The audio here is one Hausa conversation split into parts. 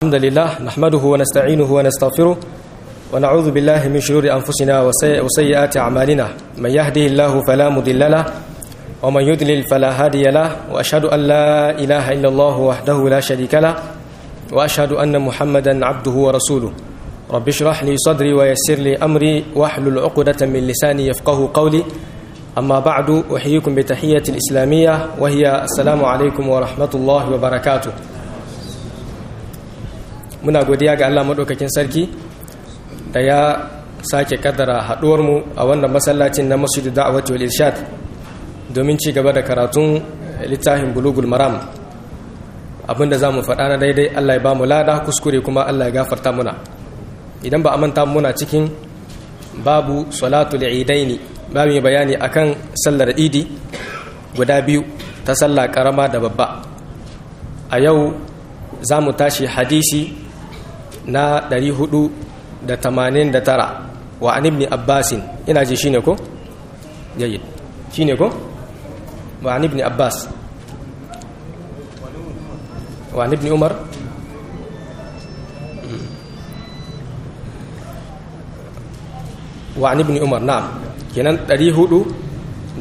الحمد لله نحمده ونستعينه ونستغفره ونعوذ بالله من شرور أنفسنا وسيئات أعمالنا من يهده الله فلا مضل له ومن يضلل فلا هادي له وأشهد أن لا إله إلا الله وحده لا شريك له وأشهد أن محمدا عبده ورسوله رب اشرح لي صدري ويسر لي أمري واحلل عقدة من لساني يفقه قولي أما بعد أحييكم بتحية الإسلامية وهي السلام عليكم ورحمة الله وبركاته muna godiya ga Allah maɗaukakin sarki da ya sake kaddara haɗuwarmu a wannan masallacin na masjidu da'awati wal irshad domin ci gaba da karatun littafin bulugul maram abinda za mu faɗa na daidai Allah ya ba mu lada kuskure kuma Allah ya gafarta muna idan ba a manta muna cikin babu salatul idaini babu mai bayani akan sallar idi guda biyu ta sallah karama da babba a yau za mu tashi hadisi na 489 wa an ibn abbasin ina ji shine ko jayyid shine ko wa an ibn abbas wa an ibn umar wa an ibn umar na'am kenan 488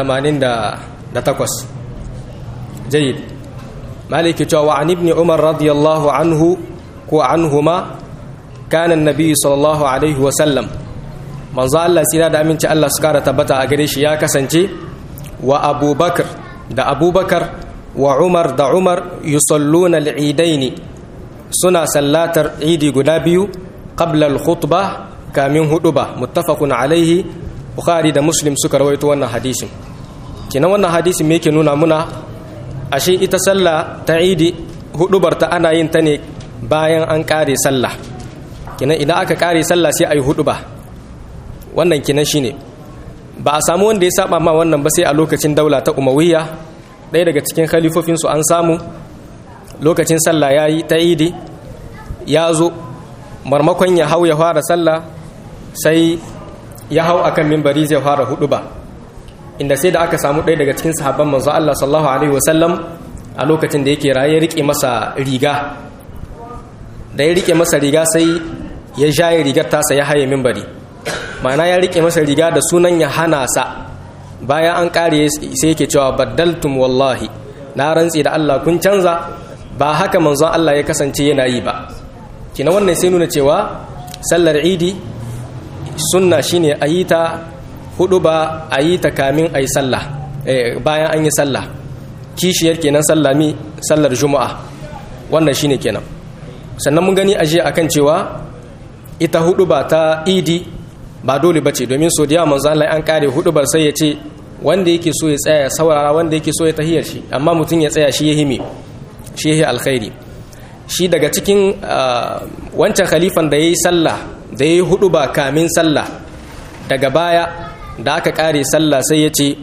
jayyid maliki cewa wa an ibn umar radiyallahu anhu ko anhuma kana annabi sallallahu alaihi wa sallam manzo Allah sira da aminci Allah su kara tabbata a gare shi ya kasance wa abubakar da abubakar wa umar da umar yusalluna al-idaini suna sallatar idi guda biyu qabla al-khutbah kamin huduba muttafaqun alaihi bukhari da muslim suka rawaito wannan hadisin kinan wannan hadisin me yake nuna muna ashe ita sallah ta idi hudubar ta ana yin ta ne bayan an kare sallah kinan idan aka kare sallah sai ayi huduba wannan kinan shine ba a samu wanda ya saba ma wannan ba sai a lokacin daula ta umawiyya ɗaya daga cikin khalifofin su an samu lokacin sallah yayi ta idi ya zo marmakon ya hau ya fara sallah sai ya hau akan mimbari zai fara hudu ba inda sai da aka samu ɗaya daga cikin sahabban manzo Allah sallallahu alaihi wasallam a lokacin da yake raye rike masa riga da ya rike masa riga sai ya jaye rigar tasa ya haye mimbari ma'ana ya rike masa riga da sunan ya hana sa bayan an kare sai yake cewa baddaltum wallahi na rantsi da Allah kun canza ba haka manzon Allah ya kasance yana yi ba kina wannan sai nuna cewa sallar idi sunna shine a yi ta hudu ba a yi ta kamin a yi sallah bayan an yi sallah kishiyar kenan sallami sallar juma'a wannan shine kenan sannan mun gani aje akan cewa ita hudu ba ta idi ba dole bace domin so da manzo Allah an kare hudu bar sai ya ce wanda yake so ya tsaya saurara wanda yake so ya tahiyar shi amma mutum ya tsaya shi ya himi shi ya alkhairi shi daga cikin wancan khalifan da ya yi sallah da ya yi hudu ba kamin sallah daga baya da aka kare sallah sai ya ce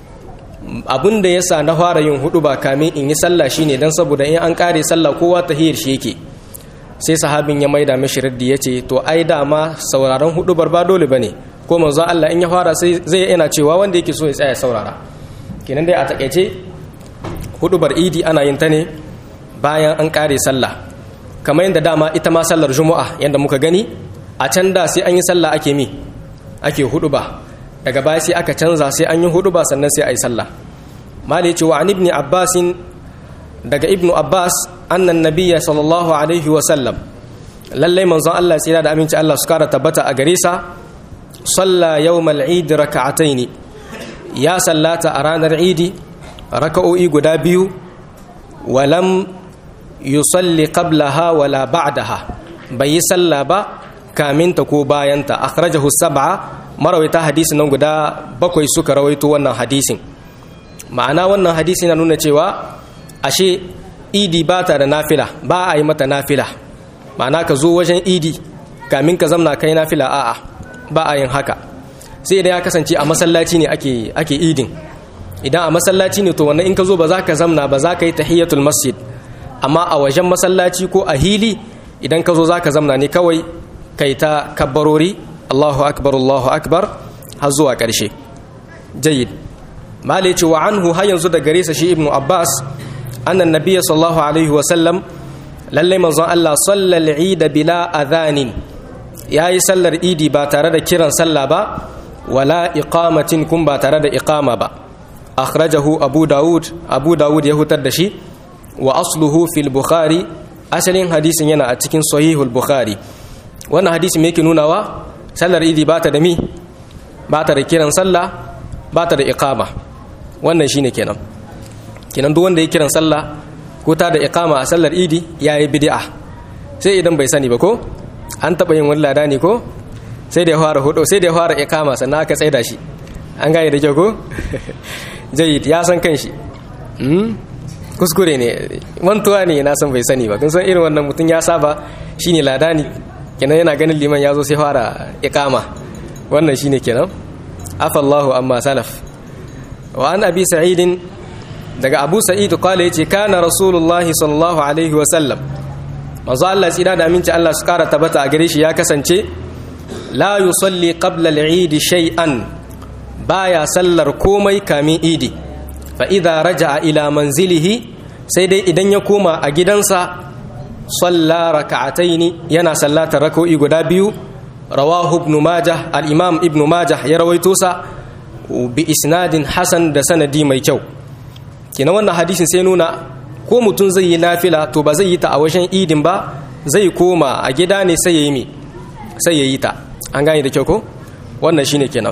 abin da ya sa na fara yin hudu ba kamin in yi sallah shine don saboda in an kare sallah kowa tahiyar shi yake sai sahabin ya maida mishi raddi ya ce to ai dama sauraron hudu bar ba dole bane ko manzo Allah in ya fara sai zai yana cewa wanda yake so ya tsaya saurara kenan dai a takeice hudu bar idi ana yin ta ne bayan an kare sallah kamar yadda dama ita ma sallar juma'a yadda muka gani a can da sai an yi sallah ake mi ake hudu ba daga baya sai aka canza sai an yi hudu ba sannan sai a yi sallah mali cewa an ibni abbasin daga ibnu abbas annan nabiyya sallallahu alaihi wa sallam lallai manzon Allah tsira da aminci Allah su kara tabbata a gare sa salla yawmal eid raka'ataini ya sallata a ranar idi raka'o'i guda biyu walam yusalli qablaha wala ba'daha bai yi sallah ba kaminta ko bayanta akhrajahu sab'a marawaita hadisi nan guda bakwai suka rawaito wannan hadisin ma'ana wannan hadisi na nuna cewa ashe idi ba ta da nafila ba a yi mata nafila ma'ana ka zo wajen idi kamin ka zamna kai nafila a'a ba a yin haka sai idan ya kasance a masallaci ne ake ake idin idan a masallaci ne to wannan in ka zo ba za ka zamna ba za ka yi tahiyatul masjid amma a wajen masallaci ko a hili idan ka zo za ka zamna ne kawai kai ta kabbarori Allahu akbar Allahu akbar har zuwa ƙarshe jayyid malai ce wa anhu har yanzu da gare sa shi ibnu abbas annan nabiyya sallallahu alaihi wa sallam lalle manzon Allah sallal eid bila adhanin yayi sallar idi ba tare da kiran sallah ba wala iqamatin kun ba tare da iqama ba akhrajahu abu daud abu daud ya hutar da shi wa asluhu fil bukhari asalin hadisin yana a cikin sahihul bukhari wannan hadisi me yake nunawa sallar idi ba ta da mi ba ta da kiran sallah ba ta da iqama wannan shine kenan kenan duk wanda ya kiran sallah ko ta da iqama a sallar idi yayi bid'a sai idan bai sani ba ko an taba yin wani lada ne ko sai da ya fara hudu sai da ya fara iqama sannan aka tsaida shi an gane da kyau ko jayyid ya san kanshi kuskure ne mantuwa ne na san bai sani ba kun san irin wannan mutum ya saba shine ladani kenan yana ganin liman ya zo sai fara iqama wannan shine kenan afallahu amma salaf wa an abi sa'idin daga abu sa'id qala yace kana rasulullahi sallallahu alaihi wa sallam manzo Allah tsira da aminci Allah su kara tabbata a gare shi ya kasance la yusalli qabla al-eid shay'an baya sallar komai kamin idi fa idza raja'a ila manzilihi sai dai idan ya koma a gidansa salla raka'ataini yana sallatar rak'o'i guda biyu rawahu ibn majah al-imam ibn majah ya rawaito sa bi isnadin hasan da sanadi mai kyau kina wannan hadisin sai nuna ko mutum zai yi nafila to ba zai yi ta a wajen idin ba zai koma a gida ne sai ya yi mi sai ya yi ta an gane da kyau ko wannan shine kenan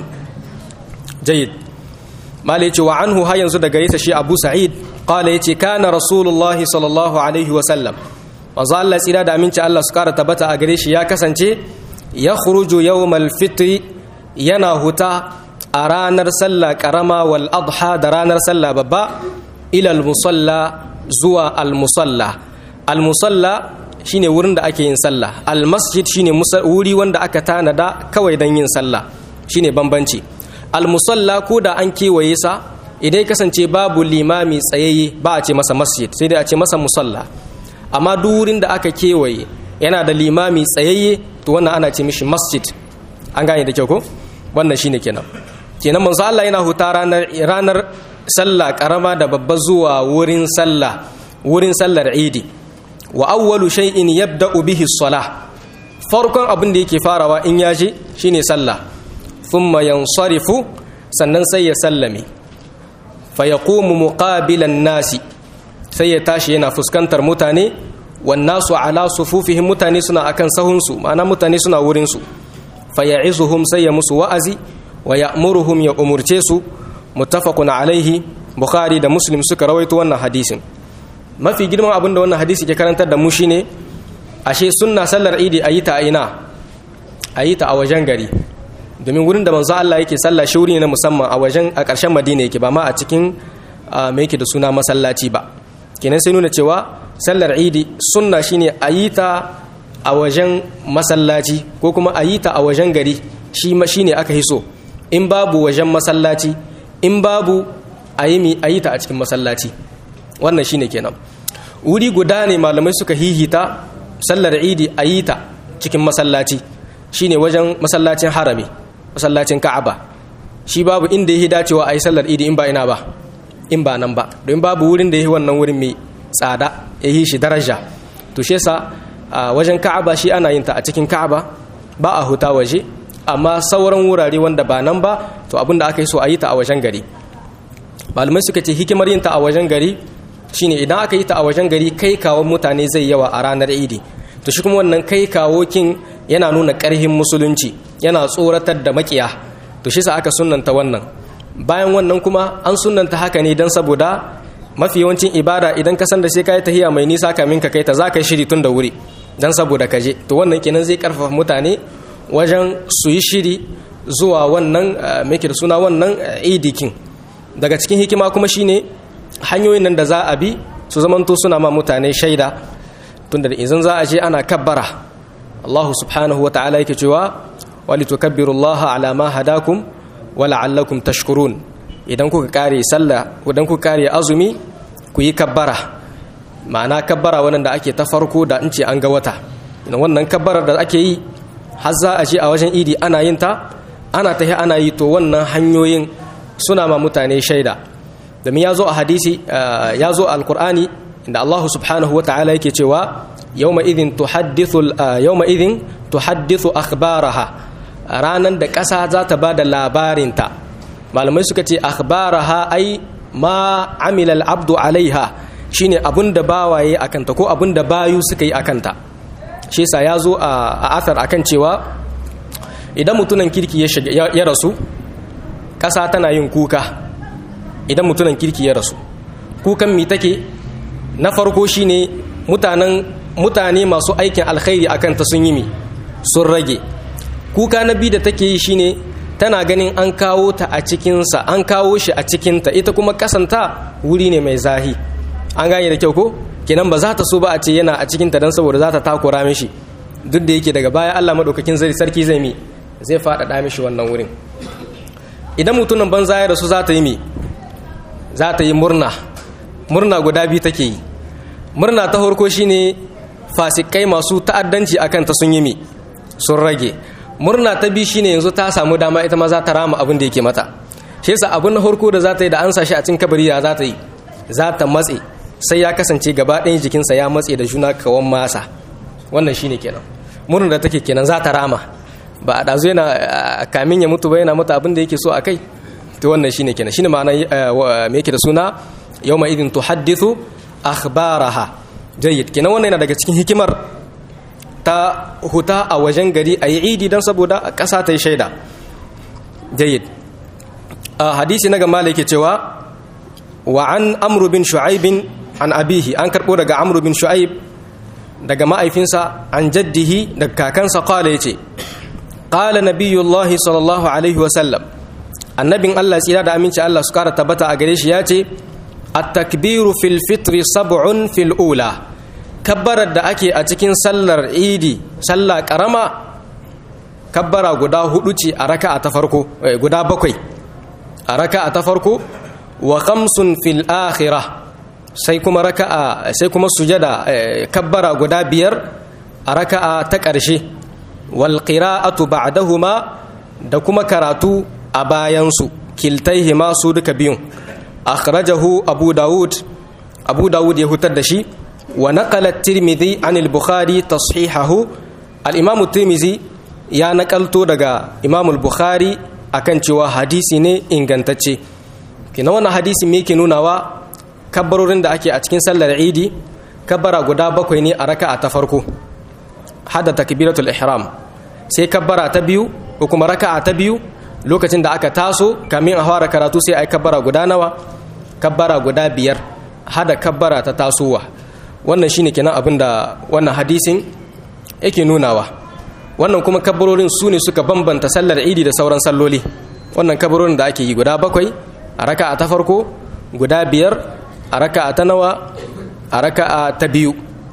jayyid malai ce wa anhu har yanzu daga yasa shi abu sa'id qala yace kana rasulullahi sallallahu alaihi wa sallam manzo Allah tsira da aminci Allah su kara tabbata a gare shi ya kasance ya khuruju yawmal fitri yana huta a ranar sallah karama wal adha da ranar sallah babba ila al musalla zuwa al musalla al musalla shine wurin da ake yin sallah al masjid shine wuri wanda aka tanada kawai dan yin sallah shine bambanci al musalla ko da an kewaye sa idan kasance babu limami tsayayye ba a ce masa masjid sai dai a ce masa musalla amma duk wurin da aka kewaye yana da limami tsayayye to wannan ana ce mishi masjid an gane da kyau ko wannan shine kenan kenan manzo Allah yana huta ranar ranar sallah karama da babba zuwa wurin sallah wurin sallar idi wa awwalu shay'in yabda'u bihi as-salah farkon abin da yake farawa in ya je shine sallah thumma yansarifu sannan sai ya sallame fa yaqumu muqabilan nasi sai ya tashi yana fuskantar mutane wannasu ala sufufihim mutane suna akan sahunsu ma'ana mutane suna wurinsu faya'izuhum sai ya musu wa'azi wa ya'muruhum ya umurce su muttafaqun alaihi bukhari da muslim suka rawaito wannan hadisin mafi girman abin da wannan hadisi ke karantar da mu shine ashe sunna sallar idi ayi ta aina ayi ta a wajen gari domin wurin da manzo Allah yake sallah shi wuri ne na musamman a wajen a ƙarshen Madina yake ba ma a cikin me yake da suna masallaci ba kenan sai nuna cewa sallar idi sunna shine a yi ta a wajen masallaci ko kuma a yi ta a wajen gari shi ma shine aka hiso in babu wajen masallaci in babu a yi ta a cikin masallaci wannan shine kenan wuri guda ne malamai suka hihita sallar idi a yi ta cikin masallaci shine wajen masallacin harami masallacin ka'aba shi babu inda ya dacewa a yi sallar idi in ba ina ba in ba nan ba don babu wurin da ya yi wannan wurin mai tsada ya yi shi daraja to shi yasa a wajen ka'aba shi ana yin ta a cikin ka'aba ba a huta waje amma sauran wurare wanda ba nan ba to abinda aka yi so a yi ta a wajen gari malamai suka ce hikimar yin ta a wajen gari shine idan aka yi ta a wajen gari kai kawo mutane zai yawa a ranar idi to shi kuma wannan kai kawo kin yana nuna karhin musulunci yana tsoratar da makiya to shi sa aka sunnanta wannan bayan wannan kuma an sunanta haka ne don saboda mafi yawancin ibada idan ka san da sai ka yi tahiya mai nisa kamin ka kai ta za ka yi shiri tun da wuri don saboda ka je to wannan kenan zai karfafa mutane wajen su yi shiri zuwa wannan mai da suna wannan idikin daga cikin hikima kuma shine hanyoyin nan da za a bi su zamanto suna ma mutane shaida tunda da izin za a je ana kabbara Allah subhanahu wa ta'ala yake cewa walitukabbirullaha ala ma hadakum wala'allakum tashkurun idan kuka kare sallah idan kuka kare azumi ku yi kabbara ma'ana kabbara wannan da ake ta farko da in ce an ga wata wannan kabbarar da ake yi har za a je a wajen idi ana yin ta ana tahi ana yi to wannan hanyoyin suna ma mutane shaida domin ya zo a hadisi ya zo a alkur'ani inda Allah subhanahu wa ta'ala yake cewa yawma idhin tuhaddithu yawma idhin tuhaddithu akhbaraha ranan da ƙasa za ta bada labarinta malamai suka ce akhbaraha ai ma amila al-abdu alaiha shine abun da bawaye akanta ko abun da bayu suka yi akanta shi yasa ya zo a athar akan cewa idan mutunan kirki ya rasu ƙasa tana yin kuka idan mutunan kirki ya rasu kukan mi take na farko shine mutanen mutane masu aikin alkhairi akan ta sun yi mi sun rage kuka na biyu da take yi shine tana ganin an kawo ta a cikinsa an kawo shi a cikinta ita kuma kasanta wuri ne mai zahi an gane da kyau ko kenan ba za ta so ba a ce yana a cikinta don saboda za ta takura mishi duk da yake daga baya Allah maɗaukakin sarki zai mi zai faɗaɗa mishi wannan wurin idan mutumin banza ya rasu za ta yi mi za ta yi murna murna guda biyu take yi murna ta farko shine fasikai masu ta'addanci akan ta sun yi mi sun rage murna ta biyu shine yanzu ta samu dama ita ma za ta rama abin da yake mata shi yasa abin na farko da za ta yi da an sa shi a cikin kabari ya za ta yi za ta matse sai ya kasance gaba ɗayan jikinsa ya matse da juna kawan masa wannan shine kenan murna da take kenan za ta rama ba a ɗazu yana kamin ya mutu ba yana mata abin da yake so a kai to wannan shine kenan shine ma'ana me yake da suna yawma idin tuhaddithu akhbaraha jayyid kenan wannan yana daga cikin hikimar ta huta a wajen gari a yi idi don saboda ƙasa ta yi shaida jayyid a hadisi na gama yake cewa wa an amru bin shu'aibin an abihi an karɓo daga amru bin shu'aib daga ma'aifinsa an jaddihi daga kakansa kwale ya ce ƙala nabiyullahi sallallahu alaihi wasallam annabin allah tsira da aminci allah su kara tabbata a gare shi ya ce at-takbiru fil fitri sab'un fil ula kabbarar da ake a cikin sallar idi sallah karama kabbara guda hudu ce a raka'a ta farko guda bakwai a raka'a ta farko wa khamsun fil akhirah sai kuma raka'a sai kuma sujada kabbara guda biyar a raka'a ta ƙarshe wal qira'atu ba'dahuma da kuma karatu a bayansu kiltaihima su duka biyun akhrajahu abu daud abu daud ya hutar da shi wa naqala at-tirmidhi an al-bukhari tashihahu al-imam at-tirmidhi ya nakalto daga imam al-bukhari akan cewa hadisi ne ingantacce kina wannan hadisi me yake nunawa kabbarorin da ake a cikin sallar idi kabbara guda bakwai ne a raka'a ta farko hada takbiratul ihram sai kabbara ta biyu ko kuma raka'a ta biyu lokacin da aka taso kamin a fara karatu sai ai kabbara guda nawa kabbara guda biyar hada kabbara ta tasowa wannan shine kenan abin da wannan hadisin yake nunawa wannan kuma kabbarorin su ne suka bambanta sallar idi da sauran salloli wannan kabbarorin da ake yi guda bakwai a raka'a ta farko guda biyar a raka'a ta nawa a raka'a ta biyu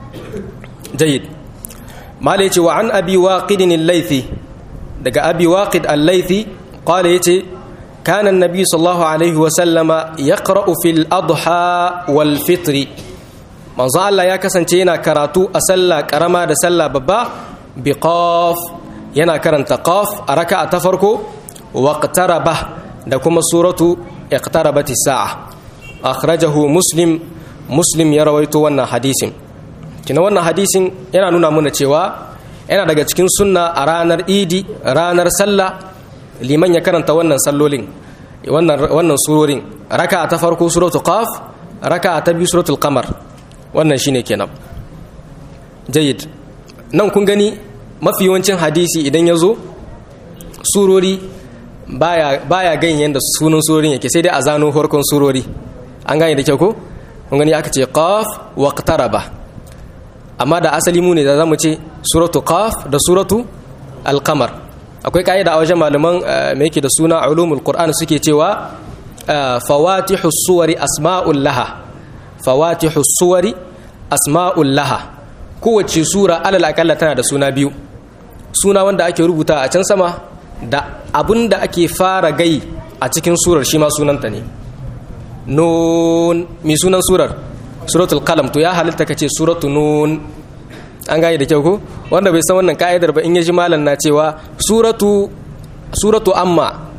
jayyid mala yace wa an abi waqidin al-laythi daga abi waqid al-laythi qala yace kana an-nabi sallallahu alaihi wa sallama yaqra'u fil adha wal fitri manzo Allah ya kasance yana karatu a sallah karama da sallah babba bi qaf yana karanta qaf a raka'a ta farko waqtaraba da kuma suratu iqtarabatis sa'a akhrajahu muslim muslim ya rawaito wannan hadisin kina wannan hadisin yana nuna mana cewa yana daga cikin sunna a ranar idi ranar sallah liman ya karanta wannan sallolin wannan wannan surorin raka'a ta farko suratul qaf raka'a ta biyu suratul qamar wannan shine kenan jayyid nan kun gani mafi yawancin hadisi idan ya zo surori baya baya ganyen da sunan surorin yake sai dai a zano farkon surori an gane da kyau ko kun gani aka ce qaf waqtaraba amma da asali mu ne da zamu ce suratu qaf da suratu al-qamar akwai kaida a wajen malaman me yake da suna ulumul qur'an suke cewa fawatihu suwari asma'ul laha fawatihu suwari asma'ul laha kowace sura alal akalla tana da suna biyu suna wanda ake rubuta a can sama da abun da ake fara gai a cikin surar shi ma sunanta ne nun mai sunan surar suratul qalam to ya halitta kace suratu nun an gane da kyau ko wanda bai san wannan ka'idar ba in ya ji malam na cewa suratu suratu amma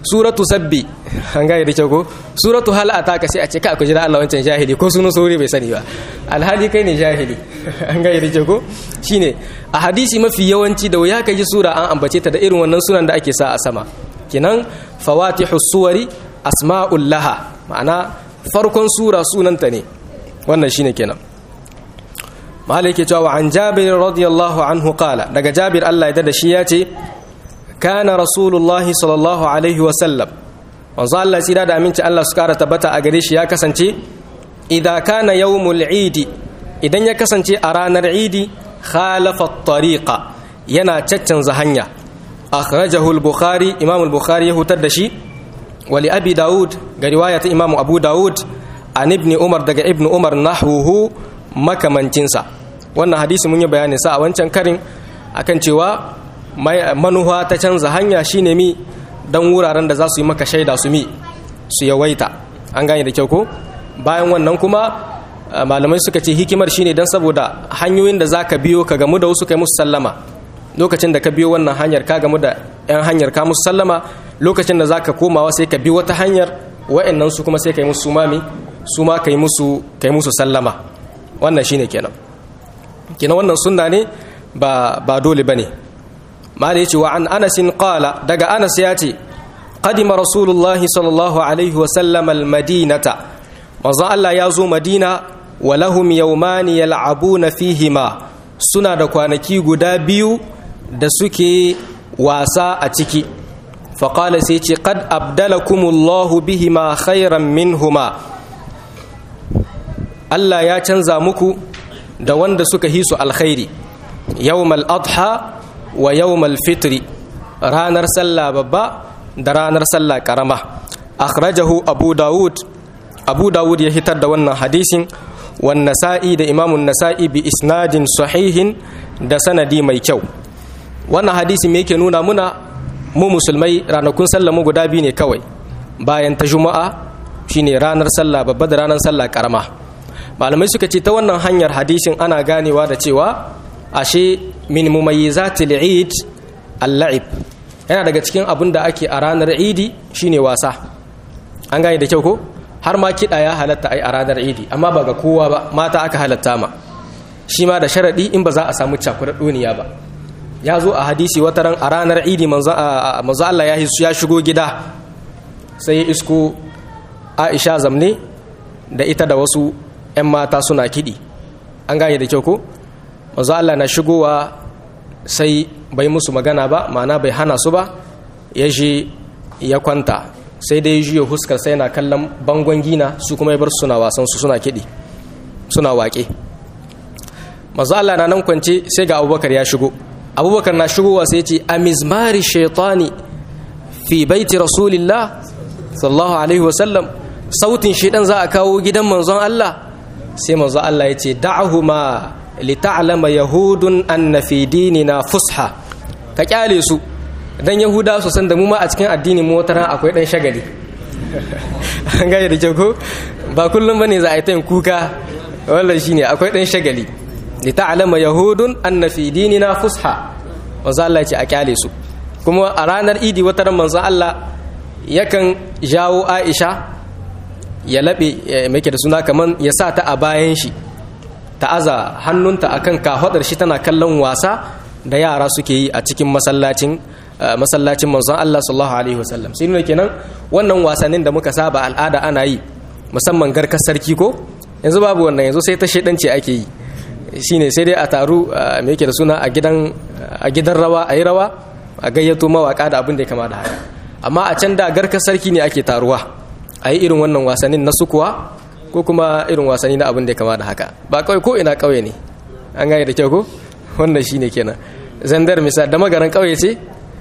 suratu sabbi an gane da kyau ko suratu hal ataka sai a ce ka ku jira Allah wancan jahili ko sunan sauri bai sani ba alhali kai ne jahili an gane da kyau ko shine a hadisi mafi yawanci da wuya ka ji sura an ambace ta da irin wannan sunan da ake sa a sama kenan fawatihu suwari asma'ul laha ma'ana farkon sura sunanta ne wannan shine kenan malik ya cewa an jabir radiyallahu anhu qala daga jabir Allah ya da shi ya ce kana rasulullahi sallallahu alaihi wa sallam manzo Allah sai da aminci Allah su kara tabbata a gare shi ya kasance idza kana yawmul idi idan ya kasance a ranar idi khalafa at-tariqa yana caccanza hanya akhrajahu al-bukhari imam al-bukhari ya hutar da shi wa li abi daud ga riwayat imam abu daud an ibn umar daga ibn umar nahwuhu makamancinsa wannan hadisi mun yi bayanin sa a wancan karin akan cewa manuwa ta canza hanya shine mi dan wuraren da za su yi maka shaida su mi su yawaita an gane da kyau ko bayan wannan kuma malamai suka ce hikimar shine dan saboda hanyoyin da zaka biyo ka gamu da wasu kai musu sallama lokacin da ka biyo wannan hanyar ka gamu da yan hanyar ka musu sallama lokacin da zaka komawa sai ka bi wata hanyar wa'annan su kuma sai kai musu sumami su ma kai musu kai musu sallama wannan shine kenan kenan wannan sunna ne ba ba dole bane mala yace wa an Anas qala daga Anas ya ce qadima rasulullah sallallahu alaihi wa sallam al madinata manzo Allah ya zo Madina wa lahum yawmani yal'abuna fihima suna da kwanaki guda biyu da suke wasa a ciki faqala sai ce qad abdalakumullahu bihima khairan minhuma Allah ya canza muku da wanda suka hisu alkhairi yawmal adha wa yawmal fitri ranar sallah babba da ranar sallah karama akhrajahu abu dawud abu dawud ya hitar da wannan hadisin wan nasa'i da imamun nasa'i bi isnadin sahihin da sanadi mai kyau wannan hadisi me yake nuna muna mu musulmai ranakun sallah mu guda biyu ne kawai bayan ta juma'a shine ranar sallah babba da ranar sallah karama malamai suka ce ta wannan hanyar hadisin ana ganewa da cewa ashe min mumayyizatil eid al-la'ib yana daga cikin abin da ake a ranar idi shine wasa an gane da kyau ko har ma kiɗa ya halatta ai a ranar idi amma ba ga kowa ba mata aka halatta ma shi ma da sharaɗi in ba za a samu cakuɗar duniya ba ya zo a hadisi wata ran a ranar idi manzo Allah ya shigo gida sai ya isko Aisha zamne da ita da wasu 'yan mata suna kiɗi an gane da kyau ko manzo Allah na shigowa sai bai musu magana ba ma'ana bai hana su ba ya je ya kwanta sai dai juya huskar sai na kallon bangon gina su kuma ya bar suna wasan su suna kiɗi suna waƙe manzo Allah na nan kwance sai ga Abubakar ya shigo Abubakar na shigowa sai ce a mizmari shaitani fi baiti rasulillah sallallahu alaihi wasallam sautin shaidan za a kawo gidan manzon Allah sai manzo Allah ya ce da'ahuma lita'lama yahudun anna fi dinina fusha ka kyale su dan yahuda su san da mu ma a cikin addinin mu wata akwai dan shagali an gaya da kyau ko ba kullum bane za a yi ta kuka wallahi shine akwai dan shagali lita'lama yahudun anna fi dinina fusha manzo Allah ya ce a kyale su kuma a ranar idi wata ran manzo Allah yakan jawo Aisha ya laɓe mai da suna kaman ya sa ta a bayan shi ta aza hannunta akan kahwadar shi tana kallon wasa da yara suke yi a cikin masallacin masallacin manzon Allah sallallahu alaihi wasallam sai nuna kenan wannan wasannin da muka saba al'ada ana yi musamman garkar sarki ko yanzu babu wannan yanzu sai ta shedance ake yi shine sai dai a taru me yake da suna a gidan a gidan rawa a yi rawa a gayyato mawaka da abin da ya kama da haka amma a can da garkar sarki ne ake taruwa a yi irin wannan wasannin na sukuwa ko kuma irin wasanni na abin da ya kama da haka ba kawai ko ina kauye ne an gane da kyau ko wannan shi ne kenan zandar misal da magaran kauye ce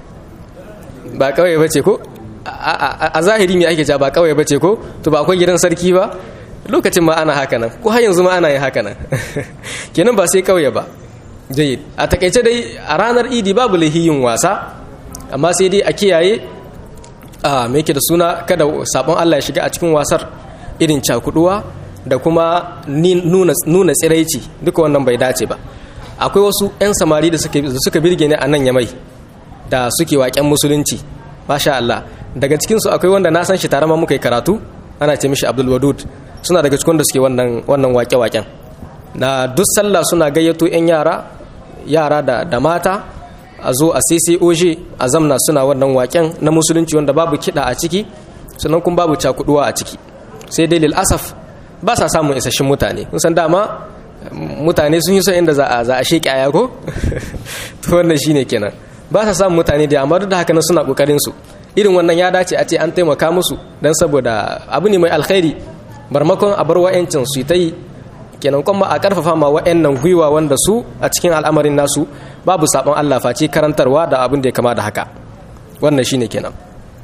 ba kauye ba ce ko a zahiri mai ake ja ba kauye ba ce ko to ba akwai gidan sarki ba lokacin ma ana haka nan ko har yanzu ma ana yin haka nan kenan ba sai kauye ba jayyid a takaice dai a ranar idi babu lahiyin wasa amma sai dai a kiyaye a me yake da suna kada sabon Allah ya shiga a cikin wasar irin cakuduwa da kuma nuna tsiraici duka wannan bai dace ba akwai wasu 'yan samari da suka birge ne a nan yamai da suke waƙen musulunci masha Allah daga cikinsu akwai wanda na san shi tare ma muka yi karatu ana ce mishi abdul wadud suna daga cikin da suke wannan wannan wake-waken na duk sallah suna gayyato 'yan yara yara da, da mata a zo a ccoj a zamna suna wannan waken na musulunci wanda babu kiɗa a ciki sannan kuma babu cakuduwa a ciki sai dai lil asaf ba sa samun isasshen mutane kun san dama mutane sun yi son inda za a za a sheki aya ko to wannan shine kenan ba sa samun mutane da amma duk da haka nan suna kokarin su irin wannan ya dace a ce an taimaka musu dan saboda abu ne mai alkhairi barmakon a bar wa'yancin su ta yi kenan kuma a karfafa ma wa'annan gwiwa wanda su a cikin al'amarin nasu babu sabon Allah face karantarwa da abin da ya kama da haka wannan shine kenan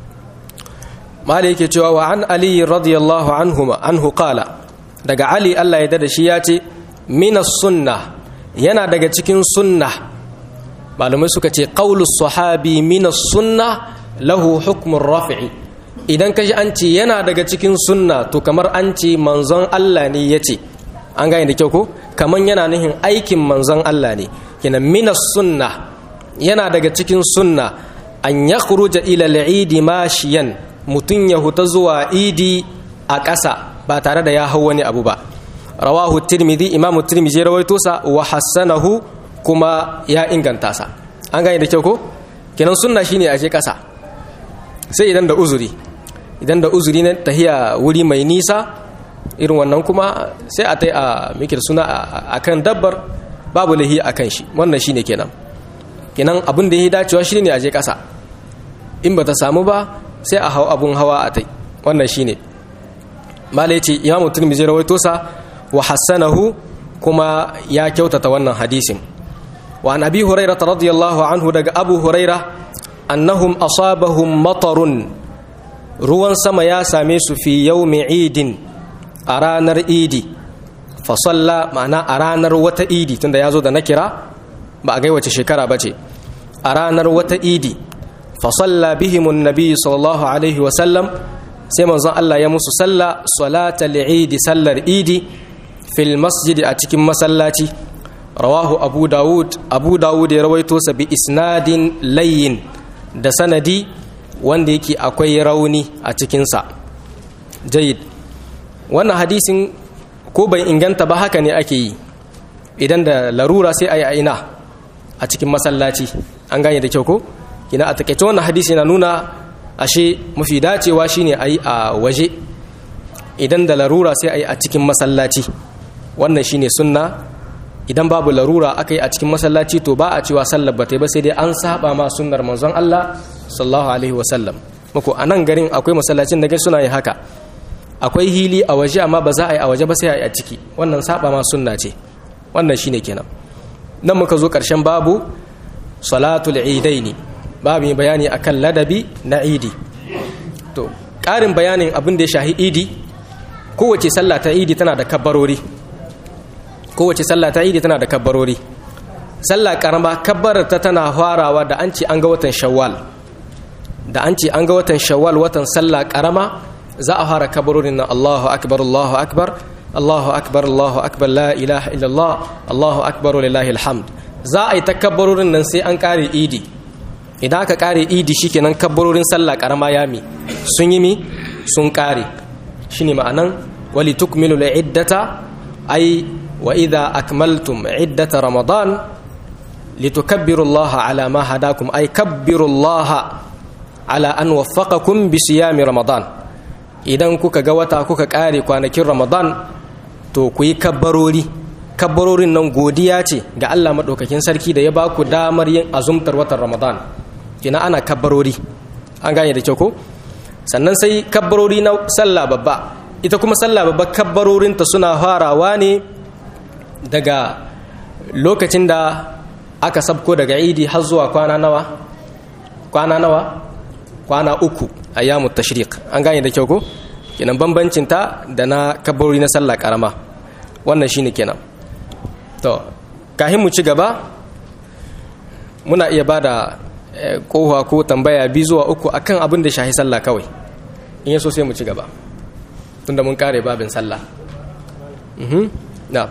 mali yake cewa wa an ali radiyallahu anhuma anhu qala daga ali Allah ya dada shi ya ce minas sunna yana daga cikin sunna malamai suka ce qaulus sahabi minas sunna lahu hukmun rafi'i idan kaji an ce yana daga cikin sunna to kamar an ce manzon Allah ne ya ce an gane da kyau ko kamar yana nihin aikin manzon Allah ne kina minas sunna yana daga cikin sunna an ya khuruja ila al'idi mashiyan mutum ya huta zuwa idi a ƙasa ba tare da ya hau wani abu ba rawahu tirmidhi imamu tirmidhi rawaito sa wa hassanahu kuma ya inganta sa an gane da kyau ko kenan sunna shine a je ƙasa sai idan da uzuri idan da uzuri na tahiya wuri mai nisa irin wannan kuma sai a tai a mikir suna a kan dabbar babu lahi a kan shi wannan shine kenan kenan abin da ya dacewa shi ne a je ƙasa in ba ta samu ba sai a hau abun hawa a tai wannan shine mala ya ce imamu turmizi rawaito sa wa hassanahu kuma ya kyautata wannan hadisin wa an abi hurairah radiyallahu anhu daga abu hurairah annahum asabahum matarun ruwan sama ya same su fi yawmi idin a ranar idi fa salla ma'ana a ranar wata idi tunda ya zo da na kira ba a gaiwace shekara ba ce a ranar wata idi fa salla bihimun nabi sallallahu alaihi wa sallam sai manzon Allah ya musu salla salatal idi sallar idi fil masjidi a cikin masallaci rawahu abu dawud abu dawud ya rawaito sa bi isnadin layyin da sanadi wanda yake akwai rauni a cikinsa jayid wannan hadisin ko bai inganta ba haka ne ake yi idan da larura sai a yi aina a cikin masallaci an gane da kyau ko kina a takaice wannan hadisi na nuna ashe mafi dacewa shine a yi a waje idan da larura sai a yi a cikin masallaci wannan shine sunna idan babu larura aka yi a cikin masallaci to ba a cewa sallar ba ta ba sai dai an saba ma sunnar manzon Allah sallallahu alaihi wasallam muku a nan garin akwai masallacin da gai suna yi haka akwai hili a waje amma ba za a yi a waje ba sai a yi a ciki wannan saba ma sunna ce wannan shine kenan nan muka zo karshen babu salatul idaini babu mai bayani akan ladabi na idi to ƙarin bayanin abin da ya shahi idi kowace sallah ta idi tana da kabbarori kowace sallah ta idi tana da kabbarori sallah karama kabbarar ta tana farawa da an ce an ga watan shawwal da an ce an ga watan shawwal watan sallah karama za a fara kabarorin nan Allahu akbar Allahu akbar Allahu akbar Allahu akbar la ilaha illallah Allahu akbar lillahi alhamd za a yi ta kabarorin nan sai an kare idi idan aka kare idi shikenan kabarorin sallah karama ya mi sun yi mi sun kare shine ma'anan wali tukmilu iddata ai wa idza akmaltum iddata ramadan litukabbiru Allah ala ma hadakum ay kabbiru Allah ala an waffaqakum bi siyami ramadan idan kuka ga wata kuka kare kwanakin ramadan to ku yi kabbarori kabbarorin nan godiya ce ga Allah madaukakin sarki da ya ba ku damar yin azumtar watan ramadan kina ana kabbarori an gane da kyau ko sannan sai kabbarori na sallah babba ita kuma sallah babba kabbarorinta suna farawa ne daga lokacin da aka sabko daga idi har zuwa kwana nawa kwana nawa kwana uku a yamu tashriq an gane da kyau ko kenan bambancin ta da na kabbarori na sallah karama wannan shine kenan to kahin mu ci gaba muna iya bada kowa ko tambaya bi zuwa uku akan abin da shahi sallah kawai in yaso sai mu ci gaba tunda mun kare babin sallah mhm na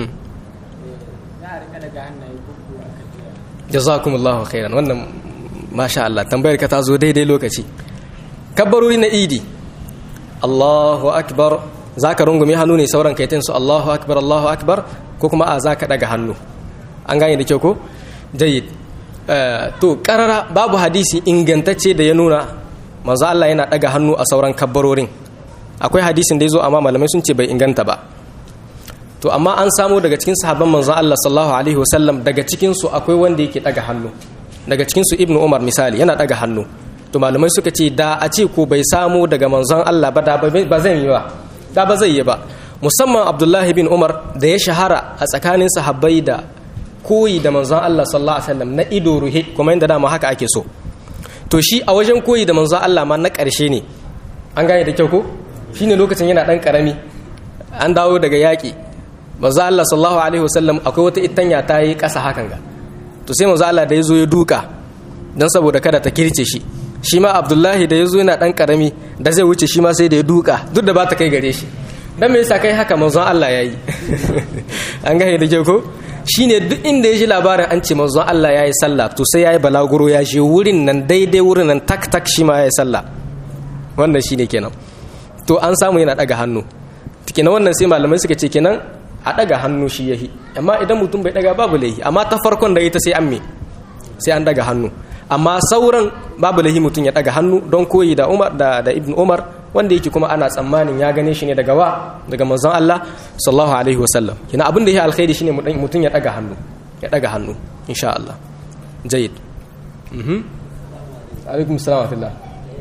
jazakumullahu khairan wannan masha Allah tambayar ka ta zo daidai lokaci kabbarori na idi Allahu akbar zaka rungume hannu ne sauran kai su Allahu akbar Allahu akbar ko kuma a zaka daga hannu an gane da kyau ko jayyid to karara babu hadisi ingantacce da ya nuna manzo Allah yana daga hannu a sauran kabbarorin akwai hadisin da yazo amma malamai sun ce bai inganta ba to amma an samu daga cikin sahabban manzo Allah sallallahu alaihi wasallam daga cikin su akwai wanda yake daga hannu daga cikin su ibnu umar misali yana daga hannu to malamai suka ce da a ce ko bai samu daga manzon Allah ba da ba zai yi ba da ba zai yi ba musamman abdullahi bin umar da ya shahara a tsakanin sahabbai da koyi da manzon Allah sallallahu alaihi wasallam na ido ruhe kuma inda dama haka ake so to shi a wajen koyi da manzon Allah ma na ƙarshe ne an gane da kyau ko shine lokacin yana dan karami an dawo daga yaƙi manzon Allah sallallahu alaihi wasallam akwai wata itanya ta yi ƙasa hakan ga to sai manzon Allah da ya zo ya duka dan saboda kada ta kirce shi shi ma abdullahi da ya zo yana dan karami da zai wuce shi ma sai da ya duka duk da ba ta kai gare shi dan me yasa kai haka manzon Allah yayi an gane da kyau ko shine duk inda ya ji labarin an ce manzon Allah ya yi sallah to sai ya yi balaguro ya je wurin nan daidai wurin nan tak tak shi ma ya yi sallah wannan shine kenan to an samu yana daga hannu kenan wannan sai malamai suka ce kenan a daga hannu shi yahi amma idan mutum bai daga babu laihi amma ta farkon da ita sai an me sai an daga hannu amma sauran babu laihi mutum ya daga hannu don koyi da Umar da da Ibn Umar wanda yake kuma ana tsammanin ya gane shi ne daga wa daga manzon Allah sallallahu alaihi wasallam kina abin da ya alkhairi shine mutum ya daga hannu ya daga hannu insha Allah jayyid mhm alaikum assalam wa rahmatullah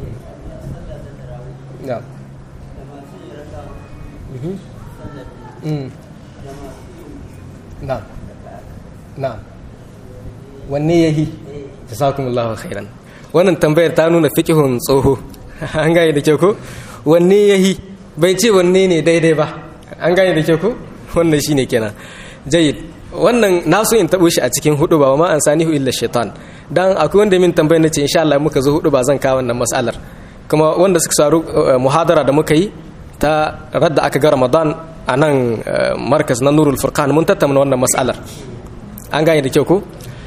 na'am mhm mm na'am na'am wanne yahi jazakumullahu khairan wannan tambayar ta nuna fiqhun tsoho an gane da kyau ko wanne yahi bai ce wanne ne daidai ba an gane da kyau ko wannan shine kenan jayyid wannan naso in tabo shi a cikin hudu ba ma an sanihu illa shaitan dan akwai wanda min tambayar nace insha Allah muka zo hudu ba zan kawo wannan mas'alar kuma wanda suka saru muhadara da muka yi ta radda aka ga Ramadan a nan markas na Nurul Furqan mun tattauna wannan mas'alar an gane da kyau ko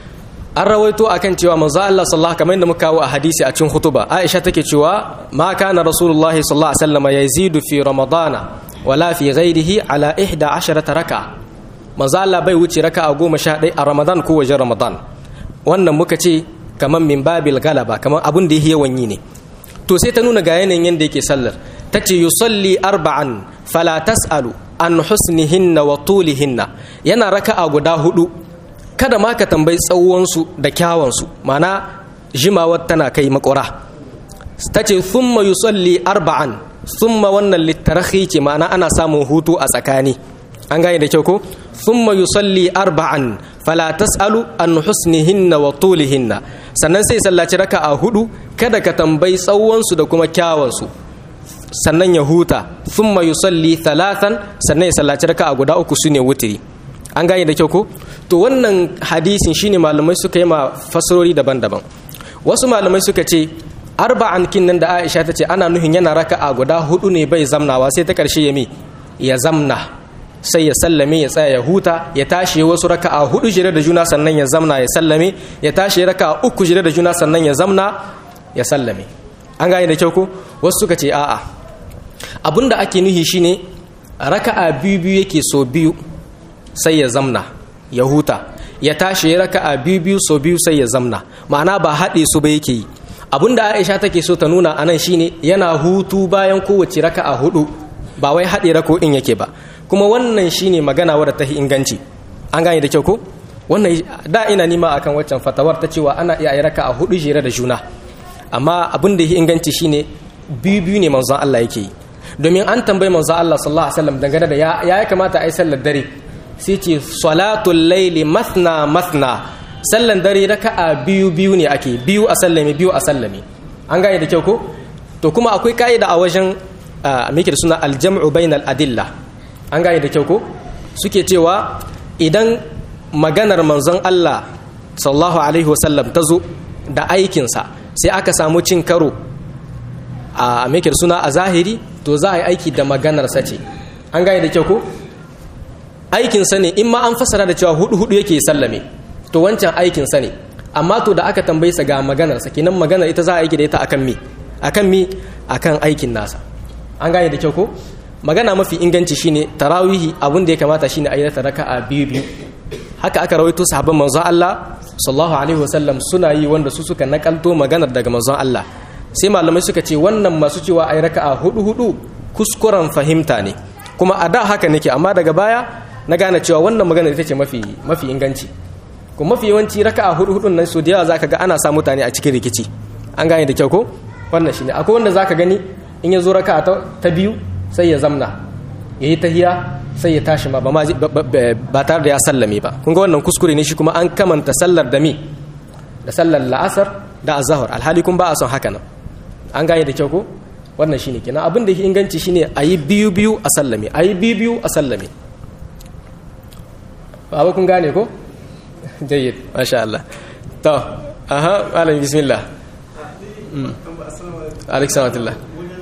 an rawaito akan cewa manzo Allah sallallahu kamar yadda muka kawo a hadisi a cikin hutuba Aisha take cewa ma kana rasulullahi sallallahu alaihi wasallam yazidu fi ramadana wala fi ghairihi ala 11 raka manzo Allah bai wuce raka'a 11 a Ramadan ko wajen Ramadan wannan muka ce kamar min babil galaba kamar abun da yake yawan yi ne to sai ta nuna ga yanayin yanda yake sallar tace yusalli arba'an fala tasalu an husnihinna wa tulihinna yana raka'a guda hudu kada ma ka tambayi tsawonsu da kyawansu mana jimawar tana kai makura ta ce thumma yusalli arba'an thumma wannan littarahi ce ma'ana ana samun hutu a tsakani an gane da kyau ko thumma yusalli arba'an fala tas'alu an husnihinna wa tulihinna sannan sai sallaci raka'a hudu kada ka tambayi tsawonsu da kuma kyawansu sannan ya huta thumma yusalli thalathan sannan ya sallaci raka'a guda uku sune wutiri an gane da kyau ko to wannan hadisin shine malamai suka yi ma fasarori daban-daban wasu malamai suka ce arba'an kin nan da Aisha ta ce ana nuhin yana raka'a guda hudu ne bai zamnawa sai ta karshe ya mi ya zamna sai ya sallame ya tsaya ya huta ya tashi wasu raka'a hudu jire da juna sannan ya zamna ya sallame ya tashi raka'a uku jire da juna sannan ya zamna ya sallame an gane da kyau ko wasu suka ce a'a abinda ake nuhi shine raka'a biyu biyu yake so biyu sai ya zamna ya huta ya tashi ya raka'a biyu biyu so biyu sai ya zamna ma'ana ba haɗe su ba yake yi abinda Aisha take so ta nuna anan shine yana hutu bayan kowace raka'a hudu ba wai haɗe rako'in yake ba kuma wannan shine magana wadda ta inganci an gane da kyau ko wannan da ina nima akan waccan fatawar ta cewa ana iya raka'a hudu jere da juna amma abin da ya inganci shine biyu biyu ne manzon Allah yake yi domin an tambayi manzon Allah sallallahu alaihi wasallam dangane da ya ya kamata a yi sallar dare sai ce salatul laili mathna mathna sallan dare raka'a biyu biyu ne ake biyu a sallame biyu a sallame an gane da kyau ko to kuma akwai ka'ida a wajen meke da suna aljam'u bainal adilla an gane da kyau ko suke cewa idan maganar manzon Allah sallallahu alaihi wasallam ta zo da aikinsa sai aka samu cin karo a meke da suna a zahiri to za a yi aiki da maganarsa ce an gane da kyau ko aikinsa ne in ma an fasara da cewa hudu hudu yake sallame to wancan aikinsa ne amma to da aka tambaye sa ga maganar sa kenan maganar ita za a aiki da ita akan me akan me akan aikin nasa an gane da kyau ko magana mafi inganci shine tarawihi abin da ya kamata shine a yi ta raka'a biyu biyu haka aka rawaito sahabban manzon Allah sallallahu alaihi wasallam suna yi wanda su suka nakalto maganar daga manzon Allah sai malamai suka ce wannan masu cewa ai raka'a hudu hudu kuskuren fahimta ne kuma a da haka nake amma daga baya na gane cewa wannan magana ita ce mafi mafi inganci kuma mafi yawanci raka'a hudu hudun nan so da yawa zaka ga ana sa mutane a cikin rikici an gane da kyau ko wannan shine akwai wanda zaka gani in ya zo raka'a ta biyu sai ya zamna yayi tahiya sai ya tashi ma ba tare da ya sallame ba kun ga wannan kuskure ne shi kuma an kamanta sallar da mi da sallar la'asar da azahar alhali kun ba a son haka nan an gane da kyau ko wannan shine kenan abin da yake inganci shine a yi biyu biyu a sallame a yi biyu biyu a sallame ba kun gane ko jayyid masha Allah to aha malam bismillah alaikum salatullah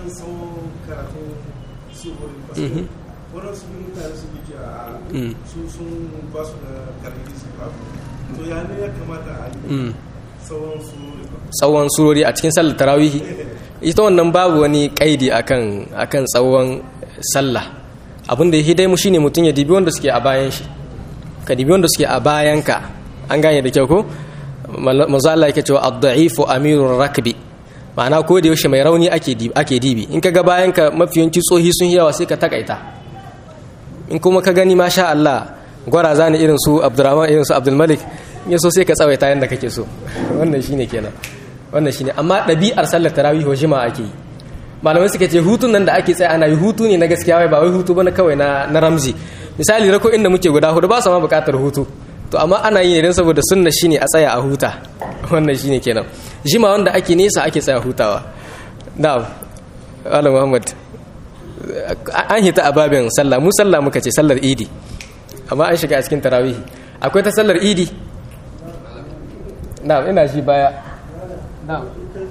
waɗansu mutane su biki a su sun ba su da karfi su ba to ya ne ya kamata a yi tsawon surori tsawon surori a cikin sallar tarawihi ita wannan babu wani kaidi akan akan tsawon sallah abin da yake dai mu shine mutum ya dibi wanda suke a bayan shi ka dibi wanda suke a bayan ka an gane da kyau ko manzo Allah yake cewa ad-da'ifu amirur rakbi ma'ana ko da yaushe mai rauni ake dibi ake dibi in kaga bayan ka mafiyanci tsohi sun yawa sai ka takaita in kuma ka gani masha Allah gwaraza ne irin su Abdurrahman irin su Abdul Malik in so sai ka tsawaita yanda kake so wannan shine kenan wannan shine amma ɗabi'ar sallar tarawih wa jima ake yi malamai suka ce hutun nan da ake tsaya ana yi hutu ne na gaskiya wai ba wai hutu bane kawai na na ramzi misali rako inda muke guda hudu ba su ma buƙatar hutu to amma ana yi idan saboda sunna shine a tsaya a huta wannan shine kenan jima wanda ake nesa ake tsaya hutawa na'am Malam Muhammad an hita a babin sallah mu sallah muka ce sallar idi amma an shiga a cikin tarawih akwai ta sallar idi na'am ina shi baya na'am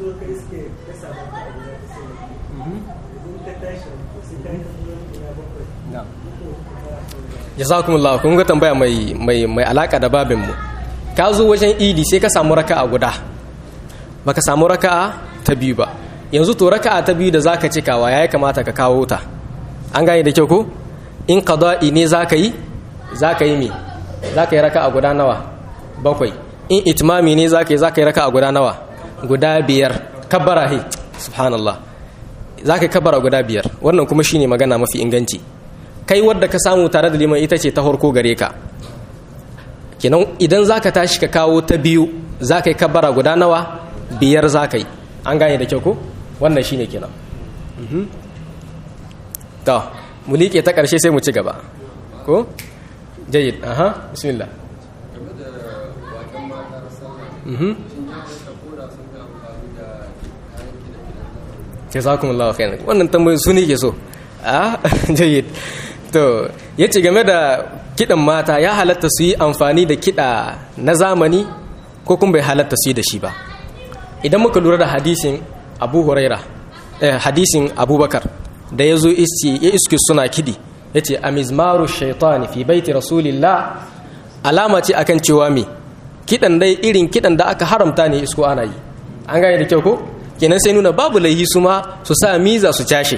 jazakumullahu kun ga tambaya mai mai mai alaka da babin mu ka zo wajen idi sai ka samu raka'a guda baka samu raka'a ta biyu ba yanzu to raka'a ta biyu da zaka cikawa yayi kamata ka kawo ta an gane da kyau ko in qada'i ne zaka yi zaka yi me zaka yi raka'a guda nawa bakwai in itmami ne zaka yi zaka yi raka'a guda nawa guda biyar kabbara he subhanallah zaka yi kabbara guda biyar wannan kuma shine magana mafi inganci kai wadda ka samu tare da liman ita ce ta farko gare ka kenan idan zaka tashi ka kawo ta biyu zaka yi kabbara guda nawa biyar zaka yi an gane da kyau ko wannan shine kenan to mu liƙe ta ƙarshe sai mu ci gaba ko jayyid aha bismillah jazakumullahu khairan wannan tambayoyi su ne ke so a jayyid to yace game da kidan mata ya halatta su yi amfani da kida na zamani ko kuma bai halatta su yi da shi ba idan muka lura da hadisin abu huraira eh, hadisin abubakar da ya zo ya iske suna kidi ya ce amizmaru shaitani fi baiti rasulillah alama ce akan cewa me kidan dai irin kidan da aka haramta ne isko ana yi an gane da kyau ko kenan sai nuna babu laihi su ma su sa miza su cashe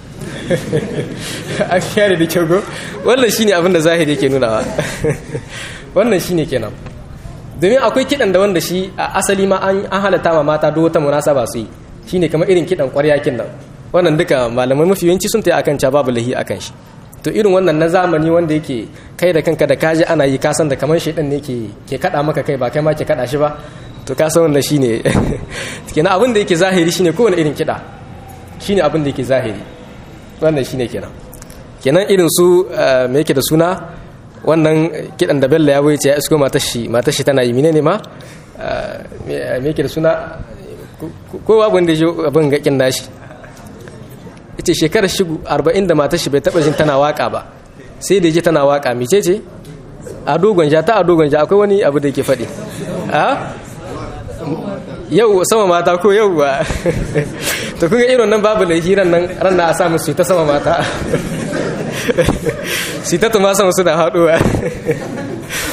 an kyare da kyau ko wannan shine abin da zahiri yake nunawa wannan shine kenan domin akwai kidan da wanda shi a asali ma an halatta ma mata duk wata munasaba su yi shine kamar irin kidan ƙwarya kin nan wannan duka malamai mafi yawanci sun tayi akan ca babu lahi akan shi to irin wannan na zamani wanda yake kai da kanka da kaji ana yi kasan da kamar shaidan ne ke ke kada maka kai ba kai ma ke kada shi ba to ka san wannan shine kenan abin da yake zahiri shine kowane irin kida shine abin da yake zahiri wannan shine kenan kenan irin su me yake da suna wannan kidan da Bello ya bai ce ya isko matar shi matar shi tana yi menene ma me yake da suna ko babu wanda ya abin gakin nashi ita shekarar shi arba'in da matar shi bai taɓa jin tana waka ba sai da ji tana waka mice ce a dogon ja ta a dogon ja akwai wani abu da yake faɗi a yau sama mata ko yau ba to kun ga irin nan babu da hiran nan ran na a samu su ta sama mata su ta tuma sama suna haɗuwa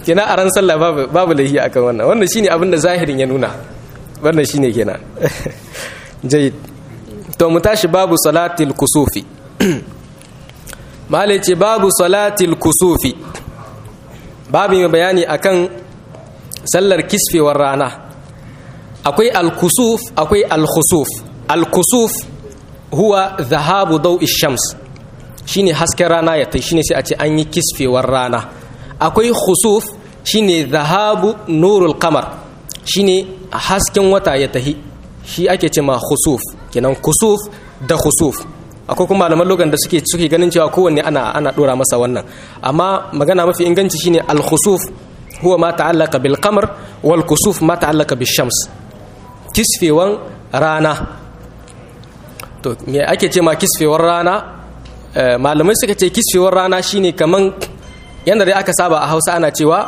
kenan a ran sallah babu babu lahi akan wannan wannan shine abin da zahirin ya nuna wannan shine kenan jayyid to mu tashi babu salatil kusufi malai ce babu salatil kusufi babu mai bayani akan sallar kisfewar rana akwai al-kusuf akwai al-khusuf al-kusuf huwa zahabu dau'i shams shine hasken rana ya tai shine sai a ce an yi kisfewar rana akwai khusuf shine zahabu nurul qamar shine hasken wata ya tahi shi ake ce ma khusuf kenan kusuf da khusuf akwai kuma malaman logan da suke suke ganin cewa kowanne ana ana dora masa wannan amma magana mafi inganci shine al khusuf huwa ma ta'allaka bil qamar wal kusuf ma ta'allaka bil shams kisfewan rana to me ake ce ma kisfewar rana malamai suka ce kisfewar rana shine kaman yanda dai aka saba a Hausa ana cewa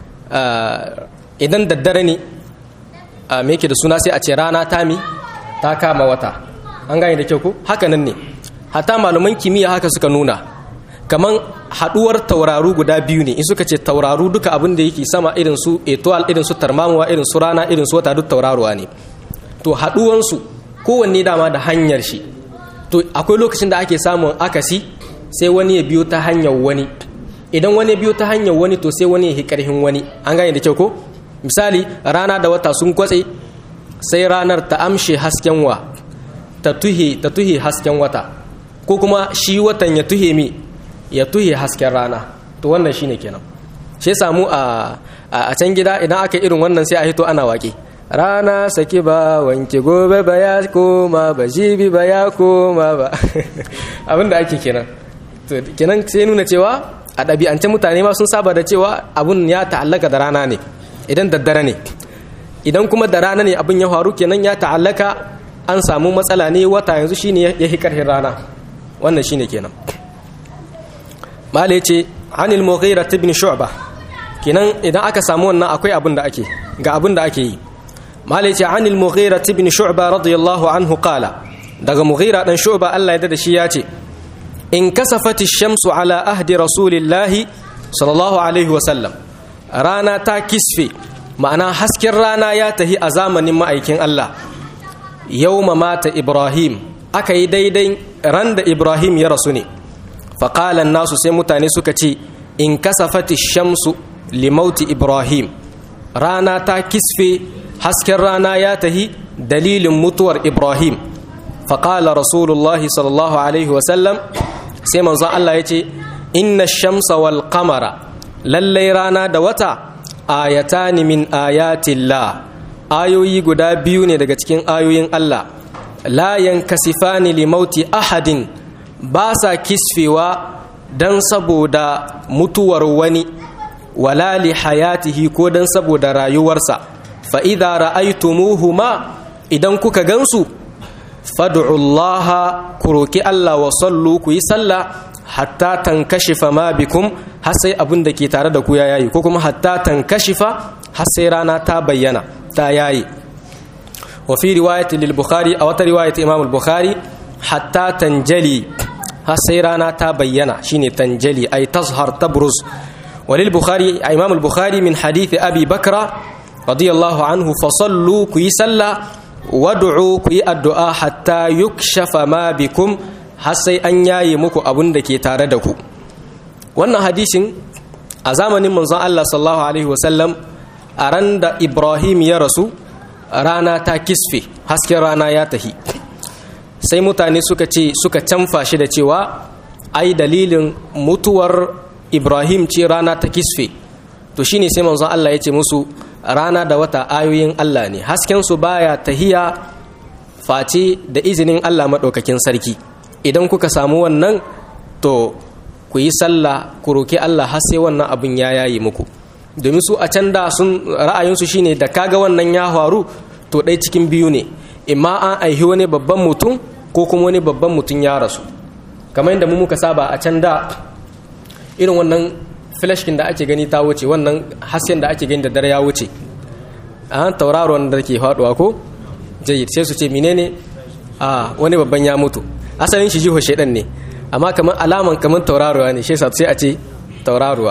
idan daddare ne me yake da suna sai a ce rana ta mi ta kama wata an gane da kyau ko haka nan ne hatta malaman kimiyya haka suka nuna kaman haduwar tauraru guda biyu ne in suka ce tauraru duka abin da yake sama irin su etoile irin su tarmamuwa irin su rana irin su wata duk tauraruwa ne to haduwansu kowanne dama da hanyar shi to akwai lokacin da ake samun akasi sai wani ya biyo ta hanyar wani idan wani ya biyo ta hanyar wani to sai wani ya hi karhin wani an gane da kyau ko misali rana da wata sun kwatse sai ranar ta amshe hasken wa ta tuhe ta tuhe hasken wata ko kuma shi watan ya tuhe mi ya tuhe hasken rana to wannan shine kenan shi samu a a can gida idan aka irin wannan sai a hito ana waƙe rana saki ba wanke gobe ba ya koma ba jibi ba ya koma ba abinda ake kenan to kenan sai nuna cewa a ɗabi'ance mutane ma sun saba da cewa abun ya ta'allaka da rana ne idan daddare ne idan kuma da rana ne abin ya faru kenan ya ta'allaka an samu matsala ne wata yanzu shine ya hi karhin rana wannan shine kenan mala ce anil mughira ibn shu'ba kenan idan aka samu wannan akwai abin da ake ga abin da ake yi mala ce anil mughira ibn shu'ba radiyallahu anhu qala daga mughira dan shu'ba Allah ya da shi ya ce in kasafati shamsu ala ahdi rasulillahi sallallahu alaihi wa sallam rana ta kisfe ma'ana hasken rana ya tahi a zamanin ma'aikin Allah yawma mata ibrahim aka yi daidai ran da ibrahim ya rasu ne faƙalan nasu sai mutane suka ce in kasafati shamsu limauti ibrahim rana ta kisfe hasken rana ya tahi dalilin mutuwar ibrahim faƙala rasulullahi sallallahu alaihi wasallam sai manzon Allah ya ce inna shamsa wal qamara lallai rana da wata ayatani min ayatillah ayoyi guda biyu ne daga cikin ayoyin Allah la yankasifani limauti ahadin ba sa kisfewa don saboda mutuwar wani wala li hayatihi ko don saboda rayuwarsa fa idza ra'aytumuhuma idan kuka gansu fad'ullaha ku roki Allah wa sallu ku yi sallah hatta tankashifa ma bikum har sai abin da ke tare da ku ya yayi ko kuma hatta tankashifa har sai rana ta bayyana ta yayi wa fi riwayati lil bukhari a wata riwayati imam al bukhari hatta tanjali har sai rana ta bayyana shine tanjali ay tazhar tabruz walil bukhari imam al bukhari min hadith abi bakra radiyallahu anhu fasallu ku yi sallah wad'u ku yi addu'a hatta yukshafa ma bikum har sai an yaye muku abun da ke tare da ku wannan hadisin a zamanin manzon Allah sallallahu alaihi wasallam a ran da Ibrahim ya rasu rana ta kisfe hasken rana ya tahi sai mutane suka ce suka canfa shi da cewa ai dalilin mutuwar Ibrahim ce rana ta kisfe to shine sai manzon Allah ya ce musu rana da wata ayoyin Allah ne hasken su baya tahiya face da izinin Allah maɗaukakin sarki idan kuka samu wannan to ku yi sallah ku roki Allah har sai wannan abin ya yayi muku domin su a can da sun ra'ayinsu shine da kaga wannan ya faru to ɗai cikin biyu ne imma an aihi wani babban mutum ko kuma wani babban mutum ya rasu kamar yadda mu muka saba a can da irin wannan flashkin da ake gani ta wuce wannan hasken da ake gani da dare ya wuce a tauraron da ke faduwa ko jayyid sai su ce menene a wani babban ya mutu asalin shi jiho shaidan ne amma kamar alaman kamar tauraruwa ne shi sai a ce tauraruwa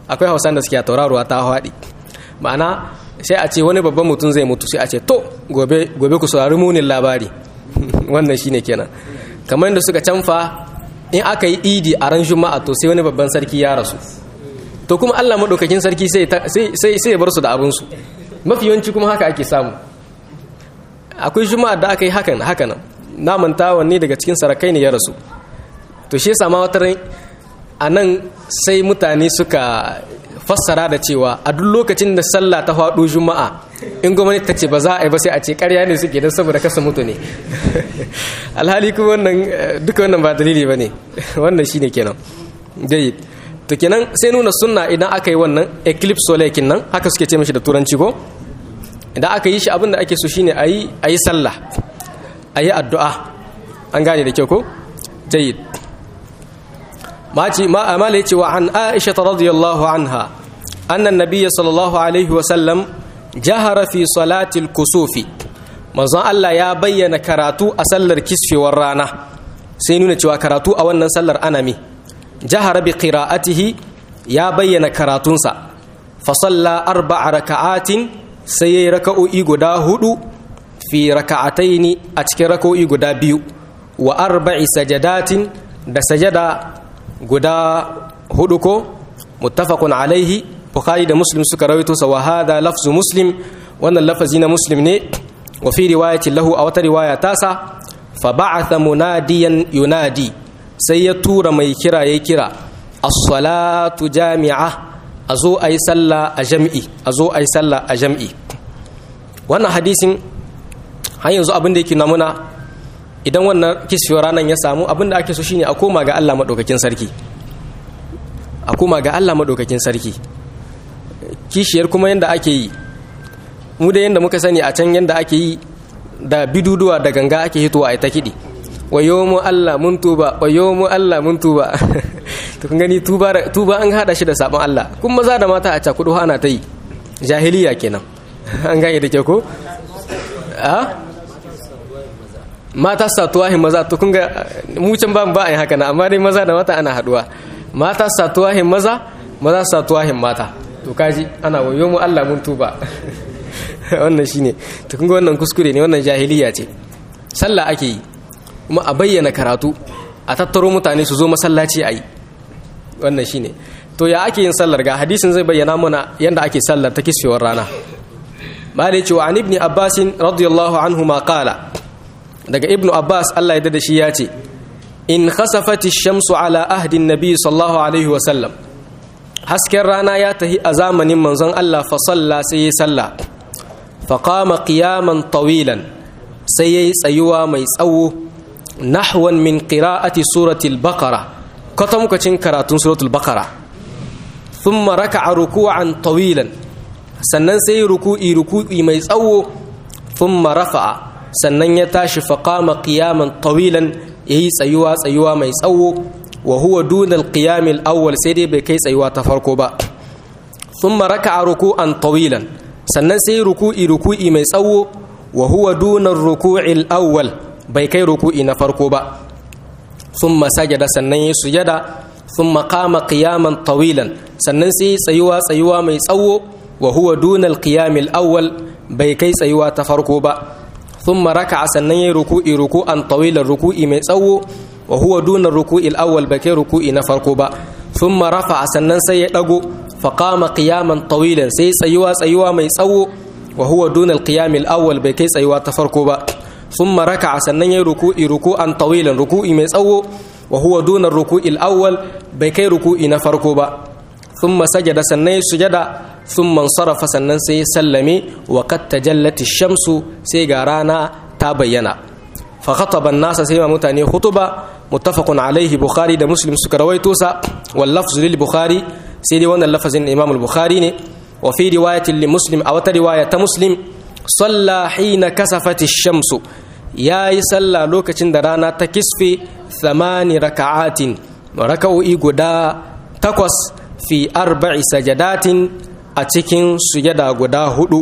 akwai hausan da suke tauraruwa ta haɗi ma'ana sai a ce wani babban mutum zai mutu sai a ce to gobe gobe ku saurari munin labari wannan shine kenan kamar da suka canfa in aka yi idi a ran juma'a to sai wani babban sarki ya rasu to kuma Allah madaukakin sarki sai sai sai ya bar su da abin su mafi yawanci kuma haka ake samu akwai juma'a da aka yi hakan haka nan na manta wanne daga cikin sarakai ne ya rasu to shi yasa ma wata ran a nan sai mutane suka fassara da cewa a duk lokacin da sallah ta faɗo juma'a in gwamnati ta ce ba za a yi ba sai a ce ƙarya ne suke don saboda kasa mutu ne alhali kuma wannan duka wannan ba dalili ba ne wannan shi ne kenan jayi to kenan sai nuna sunna idan aka yi wannan eclipse solar nan haka suke ce mashi da turanci ko idan aka yi shi abin da ake so shine a yi a yi sallah a yi addu'a an gane da kyau ko jayi ما أمال وعن عائشة رضي الله عنها أن النبي صلى الله عليه وسلم جهر في صلاة الكسوف manzon Allah ya bayyana karatu a sallar kisfewar rana sai nuna cewa karatu a wannan sallar anami jahara bi qira'atihi ya bayyana karatunsa fa salla arba'a raka'atin sai yayi raka'o'i guda hudu fi raka'ataini a cikin raka'o'i guda biyu wa arba'i sajadatin da sajada guda hudu ko muttafaqun alaihi bukhari da muslim suka rawaito sa wa hada lafzu muslim wannan lafazi na muslim ne wa fi riwayatin lahu a wata riwaya tasa fa ba'atha munadiyan yunadi sai ya tura mai kira yayi kira as-salatu jami'a azo ayi sallah a jam'i azo ayi sallah a jam'i wannan hadisin har yanzu abin da yake namuna idan wannan kisfiyar ranar ya samu abinda ake so shine a koma ga Allah maɗaukakin sarki a koma ga Allah maɗaukakin sarki kishiyar kuma yadda ake yi mu da yadda muka sani a can yadda ake yi da biduduwa da ganga ake hitowa a ta kiɗi wayo mu Allah mun tuba wayo mu Allah mun tuba to kun gani tuba tuba an hada shi da sabon Allah kun maza da mata a cakudu ana ta yi jahiliya kenan an gane da ke ko a mata satuwahin maza to kun ga mu can ba ba a yi haka na amma dai maza da mata ana haduwa mata satuwahin maza maza satuwahin mata to kaji ana wayo mu Allah mun tuba wannan shine to kun ga wannan kuskure ne wannan jahiliya ce sallah ake yi kuma a bayyana karatu a tattaro mutane su zo masallaci a yi wannan shine to ya ake yin sallar ga hadisin zai bayyana mana yanda ake sallar ta kisfewar rana ma da cewa an ibni abbasin radiyallahu anhu ma qala daga ibnu abbas allah ya da shi ya ce in khasafati shamsu ala ahdin nabi sallallahu alaihi wasallam hasken rana ya tahi a zamanin manzon allah fa salla sai ya salla fa qama qiyaman tawilan sai yayi tsayuwa mai tsawo nahwan min qira'ati surati al-baqara kwatamkacin karatun suratul baqara thumma raka'a ruku'an tawilan sannan sai ruku'i ruku'i mai tsawo thumma rafa'a sannan ya tashi faƙama ƙiyaman tawilan ya yi tsayuwa tsayuwa mai tsawo wa huwa dunal ƙiyamil awwal sai dai bai kai tsayuwa ta farko ba sun maraka a ruku'an tawilan sannan sai ruku'i ruku'i mai tsawo wa huwa dunar ruku'il awwal bai kai ruku'i na farko ba sun masajada sannan ya sujada sun maƙama ƙiyaman tawilan sannan sai tsayuwa tsayuwa mai tsawo wa huwa dunal ƙiyamil awwal bai kai tsayuwa ta farko ba ثم ركع sannan yayi ruku'i ruku'an tawilan ruku'i mai tsawo wa huwa duna ruku'il awwal bai kai ruku'i na farko ba thumma rafa'a sannan sai ya dago fa qama qiyaman tawilan sai tsayuwa tsayuwa mai tsawo wa huwa duna al awwal bai kai tsayuwa ta farko ba thumma raka'a sannan yayi ruku'i ruku'an tawilan ruku'i mai tsawo wa huwa duna ruku'il awwal bai kai ruku'i na farko ba thumma sajada sannan ya sujada sun mansarafa sannan sai sallame wa kad tajallati shamsu sai ga rana ta bayyana fa khataba nasa sai ma mutane khutuba muttafaqun alaihi bukhari da muslim suka rawaito sa wal lafzu lil bukhari sai dai wannan lafazin imam al bukhari ne wa fi riwayatin li muslim aw ta riwaya ta muslim salla hina kasafati shamsu yayi salla lokacin da rana ta kisfe thamani raka'atin raka'o'i guda takwas fi arba'i sajadatin a cikin sujada guda hudu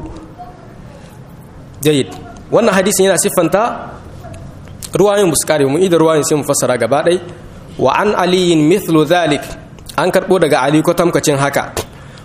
jayid wannan hadisin yana siffanta ruwayin buskari mu idan ruwayin sai mu fassara gaba ɗai wa an aliyin mithlu zalik an karɓo daga ali ko tamkacin haka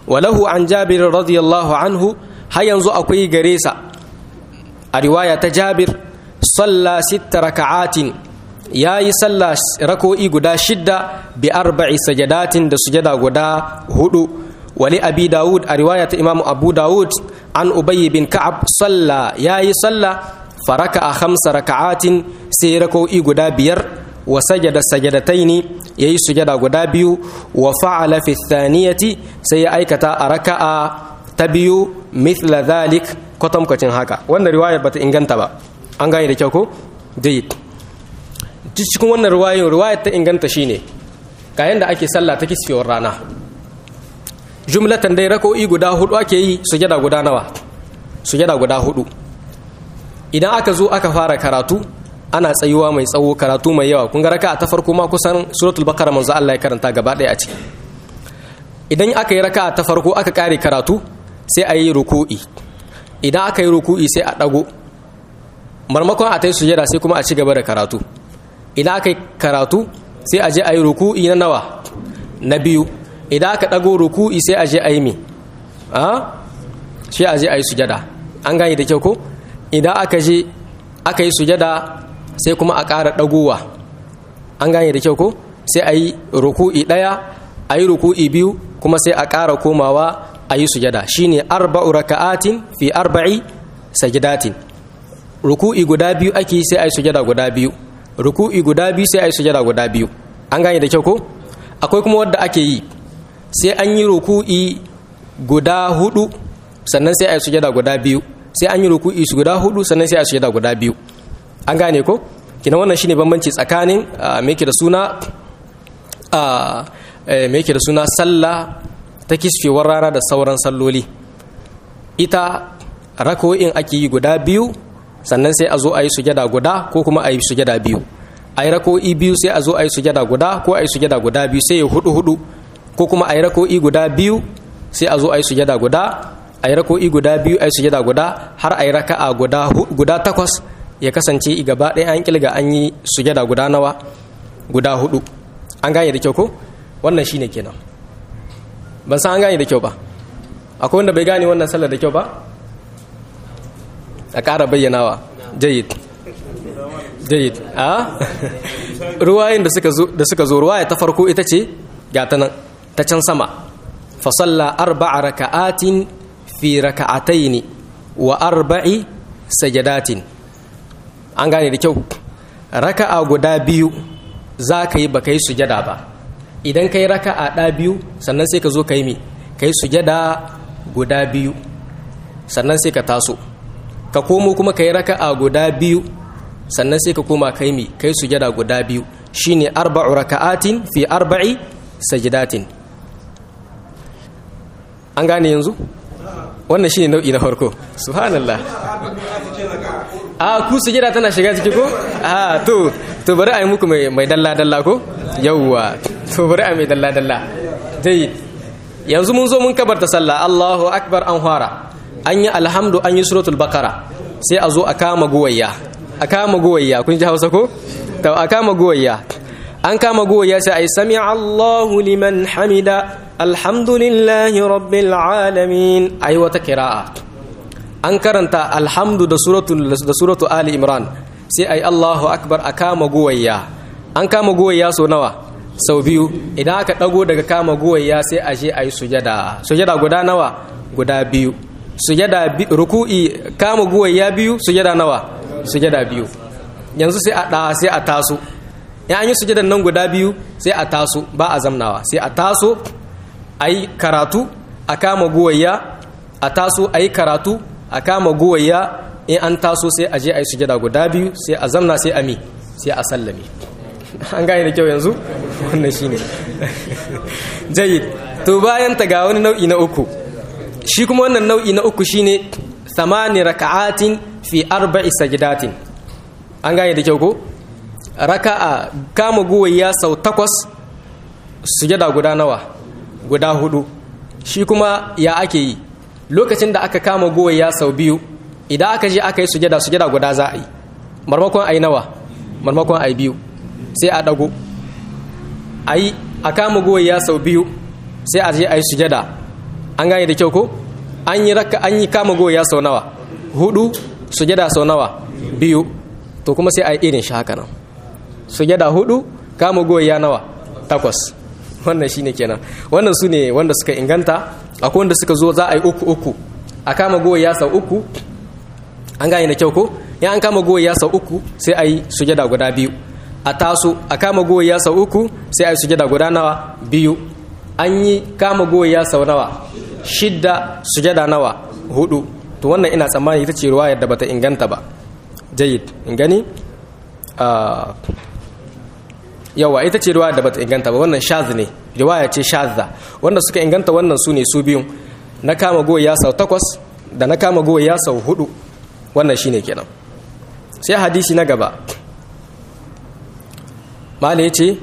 walahu an jabir radiyallahu anhu har yanzu akwai gare sa a riwaya ta jabir salla sitta raka'atin yayi salla rako'i guda shidda bi arba'i sajadatin da sujada guda hudu wali abi dawud a riwaya ta imamu abu dawud an ubayy bin ka'ab salla yayi salla faraka a khamsa raka'atin sai rako'i guda biyar wa sajada sajadataini yayi sujada guda biyu wa fa'ala fi thaniyati sai ya aikata a raka'a ta biyu mithla dhalik kwatankwacin haka wannan riwaya bata inganta ba an gane da kyau ko jayyid cikin wannan riwayar riwayar ta inganta shine ga yanda ake sallah ta kisfewar rana jumlatan dai rako'i guda hudu ake yi sujada guda nawa sujada guda hudu idan aka zo aka fara karatu ana tsayuwa mai tsawo karatu mai yawa kun ga raka'a ta farko ma kusan suratul baqara manzo Allah ya karanta gaba ɗaya a ciki idan aka yi raka'a ta farko aka kare karatu sai a yi ruku'i idan aka yi ruku'i sai a dago marmakon a tai sujada sai kuma a ci gaba da karatu idan aka yi karatu sai a je a yi ruku'i na nawa na biyu idan aka dago ruku'i sai a je a yi mi a sai a je a yi sujada an gane da kyau ko idan aka je aka yi sujada sai kuma a ƙara ɗagowa an gane da kyau ko sai a yi ruku'i ɗaya a yi ruku'i biyu kuma sai a ƙara komawa a yi sujada shine arba'u raka'atin fi arba'i sajidatin ruku'i guda biyu ake sai a yi sujada guda biyu ruku'i guda biyu sai a yi sujada guda biyu an gane da kyau ko akwai kuma wadda ake yi sai an yi ruku'i guda hudu sannan sai a yi sujada guda biyu sai an yi ruku'i su guda hudu sannan sai a sujada guda biyu an gane ko kina wannan shine bambanci tsakanin me yake da suna me yake da suna sallah ta kisfewar rana da sauran salloli ita rako'in ake yi guda biyu sannan sai a zo a yi sujada guda ko kuma a yi sujada biyu a yi rako'i biyu sai a zo a yi sujada guda ko a yi sujada guda biyu sai ya hudu hudu ko kuma a yi rako'i guda biyu sai a zo a yi sujada guda a yi rako'i guda biyu a yi sujada guda har a yi raka'a guda takwas ya kasance gaba ɗaya an kilga an yi sujada guda nawa guda hudu an gane da kyau ko wannan shine kenan ban san an gane da kyau ba akwai wanda bai gane wannan sallar da kyau ba a ƙara bayyanawa jayid jayid a ruwayin da suka zo ruwaya ta farko ita ce ga ta nan ta can sama fasalla arba'a raka'atin fi raka'ataini wa arba'i sajadatin an gane da kyau raka'a guda biyu za ka yi ba ka yi sujada ba idan ka yi raka'a ɗa biyu sannan sai ka zo ka yi mi ka yi sujada guda biyu sannan sai ka taso ka komo kuma ka yi raka'a guda biyu sannan sai ka koma ka yi mi ka yi sujada guda biyu shine arba'u raka'atin fi arba'i sajidatin an gane yanzu wannan shine nau'i na farko subhanallah a ku sujada tana shiga ciki ko a to to bari a yi muku mai dalla dalla ko yawwa to bari a mai dalla dalla dai yanzu mun zo mun kabarta sallah Allahu akbar an fara an yi alhamdu an yi suratul bakara sai a zo a kama guwayya a kama guwayya kun ji Hausa ko to a kama guwayya an kama guwayya sai ai sami Allahu liman hamida alhamdulillahi rabbil alamin ai wata kira'a an karanta alhamdu da suratu da suratu ali imran sai ai Allahu akbar a kama guwayya an kama guwayya so nawa sau biyu idan aka dago daga kama guwayya sai a je ayi sujada sujada guda nawa guda biyu sujada ruku'i kama guwayya biyu sujada nawa sujada biyu yanzu sai a da sai a taso in an yi sujadan nan guda biyu sai a taso ba a zamnawa sai a taso a yi karatu a kama guwayya a taso a yi karatu a kama guwayya in an taso sai a je a yi sujada guda biyu sai a zamna sai a mi sai a sallame an gane da kyau yanzu wannan shine jayyid to bayan ta ga wani nau'i na uku shi kuma wannan nau'i na uku shine thamani raka'atin fi arba'i sajidatin an gane da kyau ko raka'a kama guwayya sau takwas sujada guda nawa guda hudu shi kuma ya ake yi lokacin da aka kama guwayya sau biyu idan aka je aka yi sujada sujada guda za a yi marmakon a yi nawa marmakon a yi biyu sai a dago a yi a kama guwayya sau biyu sai a je a yi sujada an gane da kyau ko an yi raka an yi kama goya sau nawa hudu sujada sau nawa biyu to kuma sai a yi irin shi haka nan sujada hudu kama goya nawa takwas wannan shine kenan wannan su ne wanda suka inganta akwai wanda suka zo za a yi uku uku a kama goya sau uku an gane da kyau ko ya an kama goya sau uku sai a yi sujada guda biyu a taso a kama goya sau uku sai a yi sujada guda nawa biyu an yi kama goya sau nawa shidda sujada nawa hudu to wannan ina tsammani ita ce ruwayar da bata inganta ba jayid in gani yawa ita ce riwaya da bata inganta ba wannan shaz ne riwaya ce shazza wanda suka inganta wannan su ne su biyun na kama goya sau takwas da na kama goya sau hudu wannan shine kenan sai hadisi na gaba mala ya ce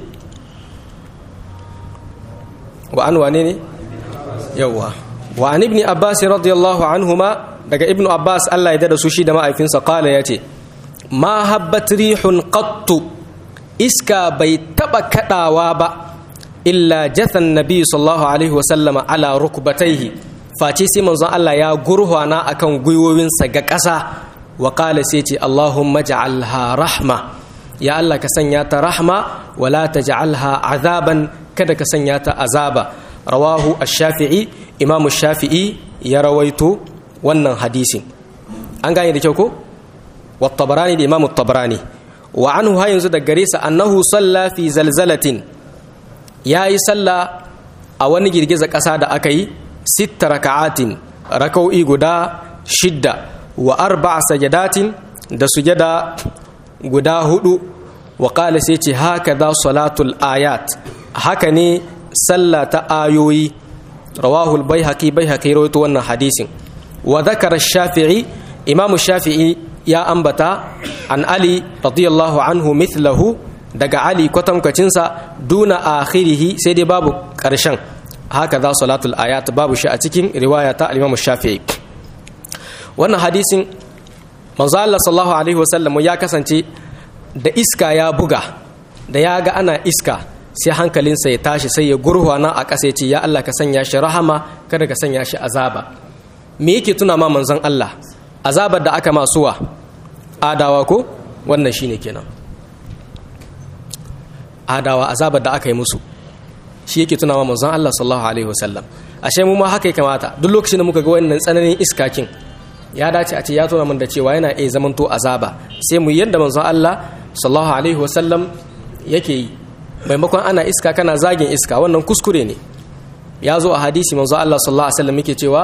wa an wane ne yawa wa an ibni abbas radiyallahu anhuma daga ibnu abbas Allah ya dada su shi da ma'aifinsa kala ya ce ma habbat rihun qattu iska bai taba kadawa ba illa jathan nabi sallallahu alaihi wasallama ala rukbataihi face sai manzon Allah ya gurhwana akan gwiwowinsa ga ƙasa wa qala sai ce Allahumma ja'alha rahma ya Allah ka sanya ta rahma wala taj'alha azaban kada ka sanya ta azaba rawahu ash-shafi'i imam ash-shafi'i ya rawaito wannan hadisin an gane da kyau ko wa tabarani da imam tabarani wa anhu ha yanzu da gare sa annahu salla fi zalzalatin yayi salla a wani girgiza ƙasa da aka yi sitta raka'atin rakau'i guda shidda wa arba'a sajadatin da sujada guda hudu wa qala sai ce haka da salatul ayat haka ne sallah ta ayoyi rawahu al-baihaqi baihaqi rawaito wannan hadisin wa dhakara shafi'i imamu shafi'i ya ambata an ali radiyallahu anhu mithlahu daga ali kwatankwacinsa duna akhirihi sai dai babu karshen haka za salatul ayat babu shi a cikin riwaya ta al shafi'i wannan hadisin manzo Allah sallallahu alaihi wasallam ya kasance da iska ya buga da ya ga ana iska sai hankalinsa ya tashi sai ya gurhwana a ƙasa ya ce ya Allah ka sanya shi rahama kada ka sanya shi azaba me yake tuna ma manzon Allah azabar da aka masuwa adawa ko wannan shine kenan adawa azabar da aka yi musu shi yake tuna ma manzon Allah sallallahu alaihi wasallam ashe mu ma haka ya kamata duk lokacin da muka ga wannan tsananin iskakin ya dace a ce ya tuna min da cewa yana iya zamanto azaba sai mu yadda manzon Allah sallallahu alaihi wasallam yake yi maimakon ana iska kana zagin iska wannan kuskure ne ya zo a hadisi manzo Allah sallallahu alaihi wasallam yake cewa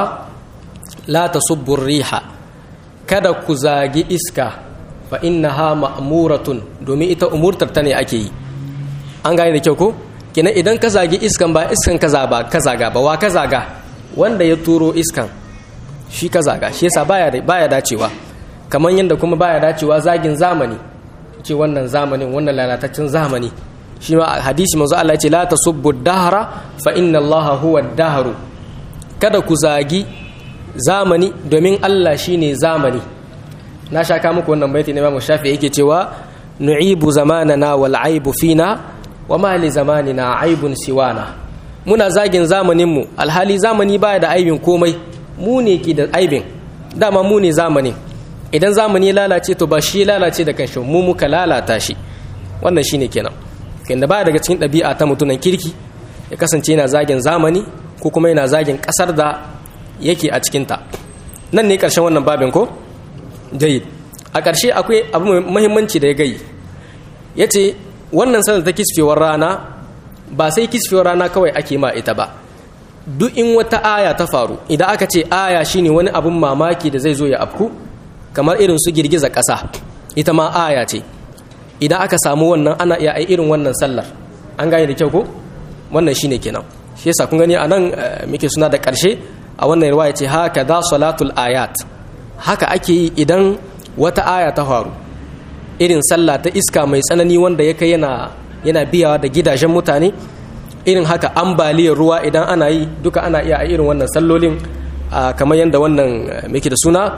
la tasubbu riha kada ku zagi iska fa innaha ma'muratun domin ita umurtar ta ne ake yi an gane da kyau ko kina idan ka zagi iskan ba iskan kaza ba ka zaga ba wa ka zaga wanda ya turo iskan shi ka zaga shi yasa baya baya dacewa kamar yadda kuma baya dacewa zagin zamani ce wannan zamanin wannan lalataccen zamani shi ma hadisi manzo Allah ya ce la tasubbu dahra fa inna Allah huwa dahru kada ku zagi zamani domin Allah shine zamani na shaka muku wannan baiti ne Imam Shafi yake cewa nu'ibu zamanana wal aibu fina wa ma li zamanina aibun siwana muna zagin zamanin mu alhali zamani baya da aibin komai mu ne ke da aibin dama mu ne zamanin idan zamani lalace to ba shi lalace da kanshi mu muka lalata shi wannan shine kenan kanda baya daga cikin ɗabi'a ta mutunan kirki ya kasance yana zagin zamani ko kuma yana zagin ƙasar da yake a cikinta nan ne ƙarshen wannan babin ko jayid a ƙarshe akwai abu mai mahimmanci da ya gayi ya ce wannan sanar ta kisfewar rana ba sai kisfewar rana kawai ake ma ita ba duk in wata aya ta faru idan aka ce aya shine wani abun mamaki da zai zo ya afku kamar irin su girgiza ƙasa ita ma aya ce idan aka samu wannan ana iya ai irin wannan sallar an gane da kyau ko wannan shine kenan shi yasa kun gani anan muke suna da ƙarshe a wannan riwaya ce haka da salatul ayat haka ake yi idan wata aya ta faru irin sallah ta iska mai tsanani wanda ya kai yana yana biyawa da gidajen mutane irin haka ambaliyar ruwa idan ana yi duka ana iya a irin wannan sallolin kamar yadda wannan muke da suna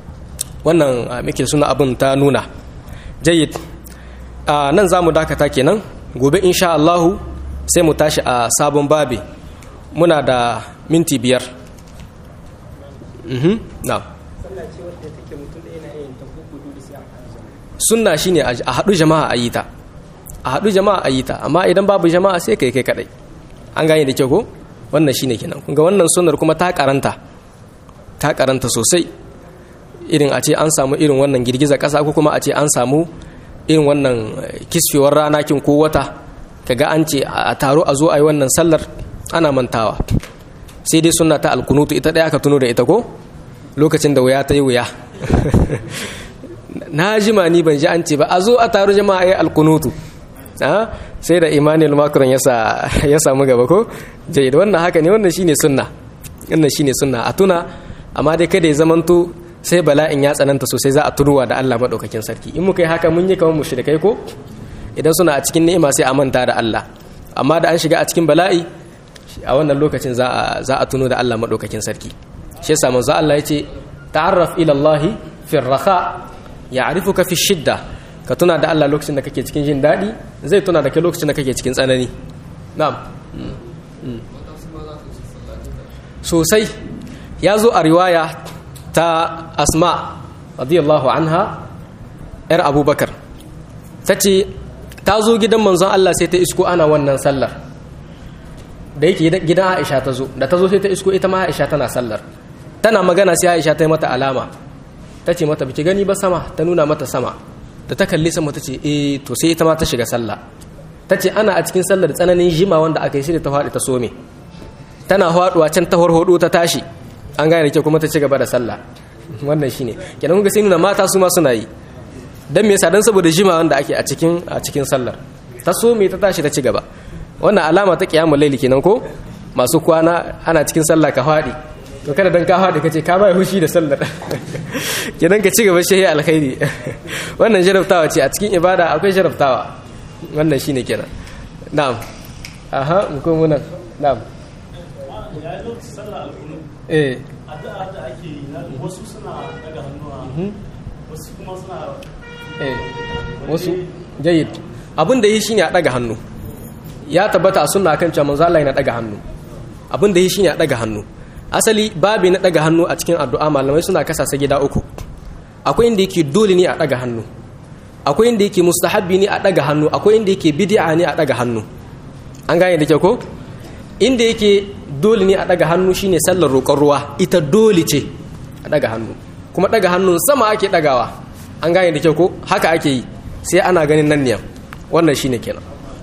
wannan muke da suna abin ta nuna jayyid nan za mu dakata kenan gobe insha Allahu sai mu tashi a sabon babi muna da minti biyar mhm na'am sallah ce wadda take mutum ɗaya na yin ta hudu da sai a sunna shine a haɗu jama'a a yi ta a haɗu jama'a a yi ta amma idan babu jama'a sai kai kai kadai an gane da kyau ko wannan shine kenan kun ga wannan sunnar kuma ta karanta ta karanta sosai irin a ce an samu irin wannan girgiza ƙasa ko kuma a ce an samu irin wannan kisfewar rana kin ko wata kaga an ce a taro a zo a yi wannan sallar ana mantawa sai dai sunna ta alkunutu ita ɗaya aka tuno da ita ko lokacin da wuya ta yi wuya na jima ni ban ji an ce ba a zo a taru jama'a ya alkunutu sai da emmanuel macron ya samu gaba ko jai da wannan haka ne wannan shine sunna wannan shine sunna a tuna amma dai kada ya zamanto sai bala'in ya tsananta sosai za a tunuwa da Allah madaukakin sarki in muka yi haka mun yi kamar mushrikai ko idan suna a cikin ni'ima sai a manta da Allah amma da an shiga a cikin bala'i a wannan lokacin za a za a tuno da Allah madaukakin sarki shi yasa manzo Allah yace ta'arraf ila Allah fi raha ya'rifuka fi shidda ka tuna da Allah lokacin da kake cikin jin daɗi zai tuna da kai lokacin da kake cikin tsanani na'am sosai ya zo a riwaya ta asma radiyallahu anha yar abubakar ta ce ta zo gidan manzon Allah sai ta isko ana wannan sallar da yake gidan Aisha ta zo da ta zo sai ta isko ita ma Aisha tana sallar tana magana sai Aisha ta yi mata alama ta ce mata biki gani ba sama ta nuna mata sama da ta kalli sama ta ce eh to sai ita ma ta shiga sallah ta ce ana a cikin sallar tsananin jima wanda aka yi shi da ta faɗi ta some tana faɗuwa can ta horhodo ta tashi an gane ke kuma ta ci gaba da sallah wannan shine kenan kun ga sai nuna mata su ma suna yi dan me yasa dan saboda jima wanda ake a cikin a cikin sallar ta some ta tashi ta ci gaba wannan alama ta kiyamul laili kenan ko masu kwana ana cikin sallah ka faɗi to kada dan ka faɗi kace ka bai hushi da sallar kenan ka ci gaba shi alkhairi wannan jarabtawa ce a cikin ibada akwai jarabtawa wannan shine kenan na'am aha mu ko munan na'am ya yi lokacin sallah alkunu eh addu'a da ake yi na wasu suna daga hannuwa wasu kuma suna eh wasu jayyid abin da yi shine a daga hannu ya tabbata a sunna kan cewa manzo Allah yana daga hannu abin da yi shine a daga hannu asali babi na daga hannu a cikin addu'a malamai suna kasasa gida uku akwai inda yake dole ne a daga hannu akwai inda yake mustahabbi ne a daga hannu akwai inda yake bid'a ne a daga hannu an gane da kyau ko inda yake dole ne a daga hannu shine sallar roƙon ruwa ita dole ce a daga hannu kuma daga hannun sama ake dagawa an gane da kyau ko haka ake yi sai ana ganin nan niyan wannan shine kenan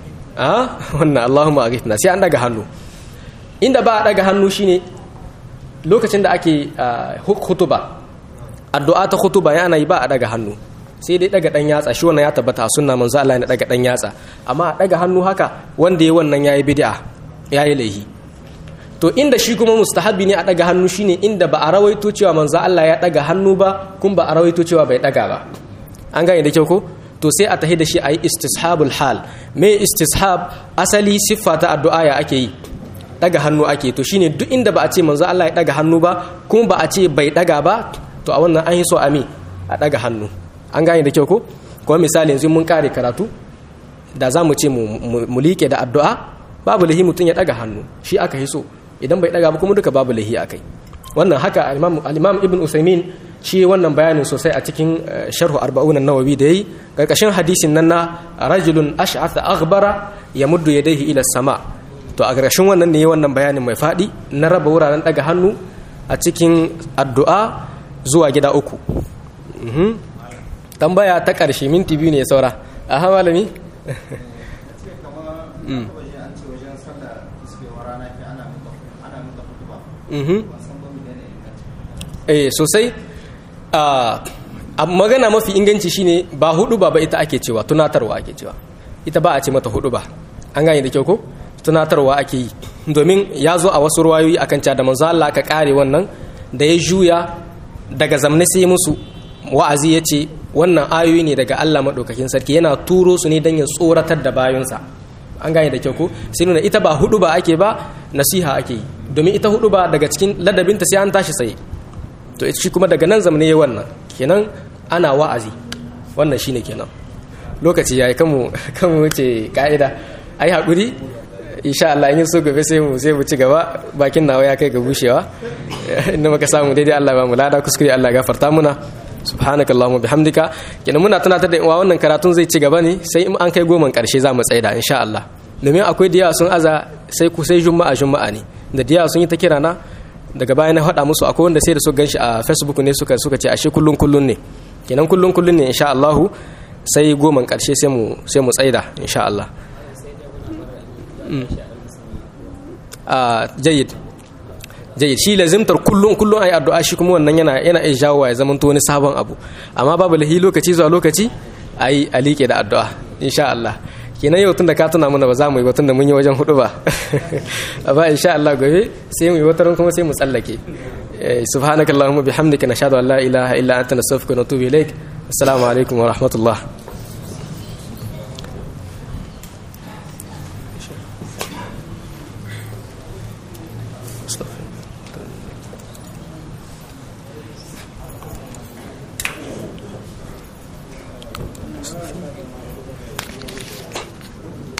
a wannan Allahumma aghithna sai an daga hannu inda ba a daga hannu shine lokacin da ake hutuba addu'a ta hutuba yana yi ba a daga hannu sai dai daga dan yatsa shi wannan ya tabbata a sunna manzo Allah ya daga dan yatsa amma a daga hannu haka wanda yayi wannan yayi bid'a yayi laihi to inda shi kuma mustahabi ne a daga hannu shine inda ba a rawaito cewa manzo Allah ya daga hannu ba kun ba a rawaito cewa bai daga ba an gane da kyau ko to sai a tahi da shi ayi istishabul hal me istishab asali siffa ta addu'a ya ake yi daga hannu ake to shine duk inda ba a ce manzo Allah ya daga hannu ba kuma ba a ce bai daga ba to a wannan an yi so ami a daga hannu an gane da kyau ko kuma misali yanzu mun kare karatu da za mu ce mu liƙe da addu'a babu lahi mutum ya daga hannu shi aka yi so idan bai daga ba kuma duka babu lahi akai wannan haka al-imam ibn usaimin shi wannan bayanin sosai a cikin sharhu arba'un an-nawawi da yayi karkashin hadisin nan na rajulun ash'atha aghbara yamuddu yadayhi ila sama to a ƙarshen wannan ne wannan bayanin mai faɗi na raba wuraren daga hannu a cikin addu'a zuwa gida uku tambaya ta ƙarshe minti biyu ne saura a ha malami eh sosai a magana mafi inganci shine ba hudu ba ba ita ake cewa tunatarwa ake cewa ita ba a ce mata hudu ba an gane da kyau ko tunatarwa ake yi domin ya zo a wasu ruwayoyi akan cewa da manzo Allah ka kare wannan da ya juya daga zamne sai musu wa'azi ya ce wannan ayoyi ne daga Allah maɗaukakin sarki yana turo su ne don ya tsoratar da bayunsa an gane da kyau ko sai nuna ita ba hudu ba ake ba nasiha ake yi domin ita hudu ba daga cikin ladabinta sai an tashi sai to shi kuma daga nan zamne ya wannan kenan ana wa'azi wannan shine kenan lokaci yayi kanmu kanmu wuce ka'ida ai hakuri insha Allah in yi so gobe sai mu sai mu ci gaba bakin nawa ya kai ga bushewa inda muka samu daidai Allah ba mu lada kuskure Allah gafarta muna subhanakallahumma bihamdika kenan muna tunatar da wa wannan karatun zai ci gaba ne sai in an kai goman karshe za mu tsaida insha Allah domin akwai diya sun aza sai ku sai juma'a juma'a ne da diya sun yi ta kira na daga baya na faɗa musu akwai wanda sai da su ganshi a Facebook ne suka suka ce ashe kullun kullun ne kenan kullun kullun ne insha Allah sai goman karshe sai mu sai mu tsaida insha Allah a jayyid jayyid shi lazimtar kullum kullum ayi addu'a shi kuma wannan yana yana iya jawo ya zama wani sabon abu amma babu lahi lokaci zuwa lokaci ayi alike da addu'a insha Allah kenan yau tun da ka tuna mana ba za mu yi tun da mun yi wajen hudu ba amma insha Allah gobe sai mu yi wata kuma sai mu tsallake subhanakallahumma bihamdika nashhadu an la ilaha illa anta nastaghfiruka wa natubu ilaik assalamu alaikum wa rahmatullah stuff.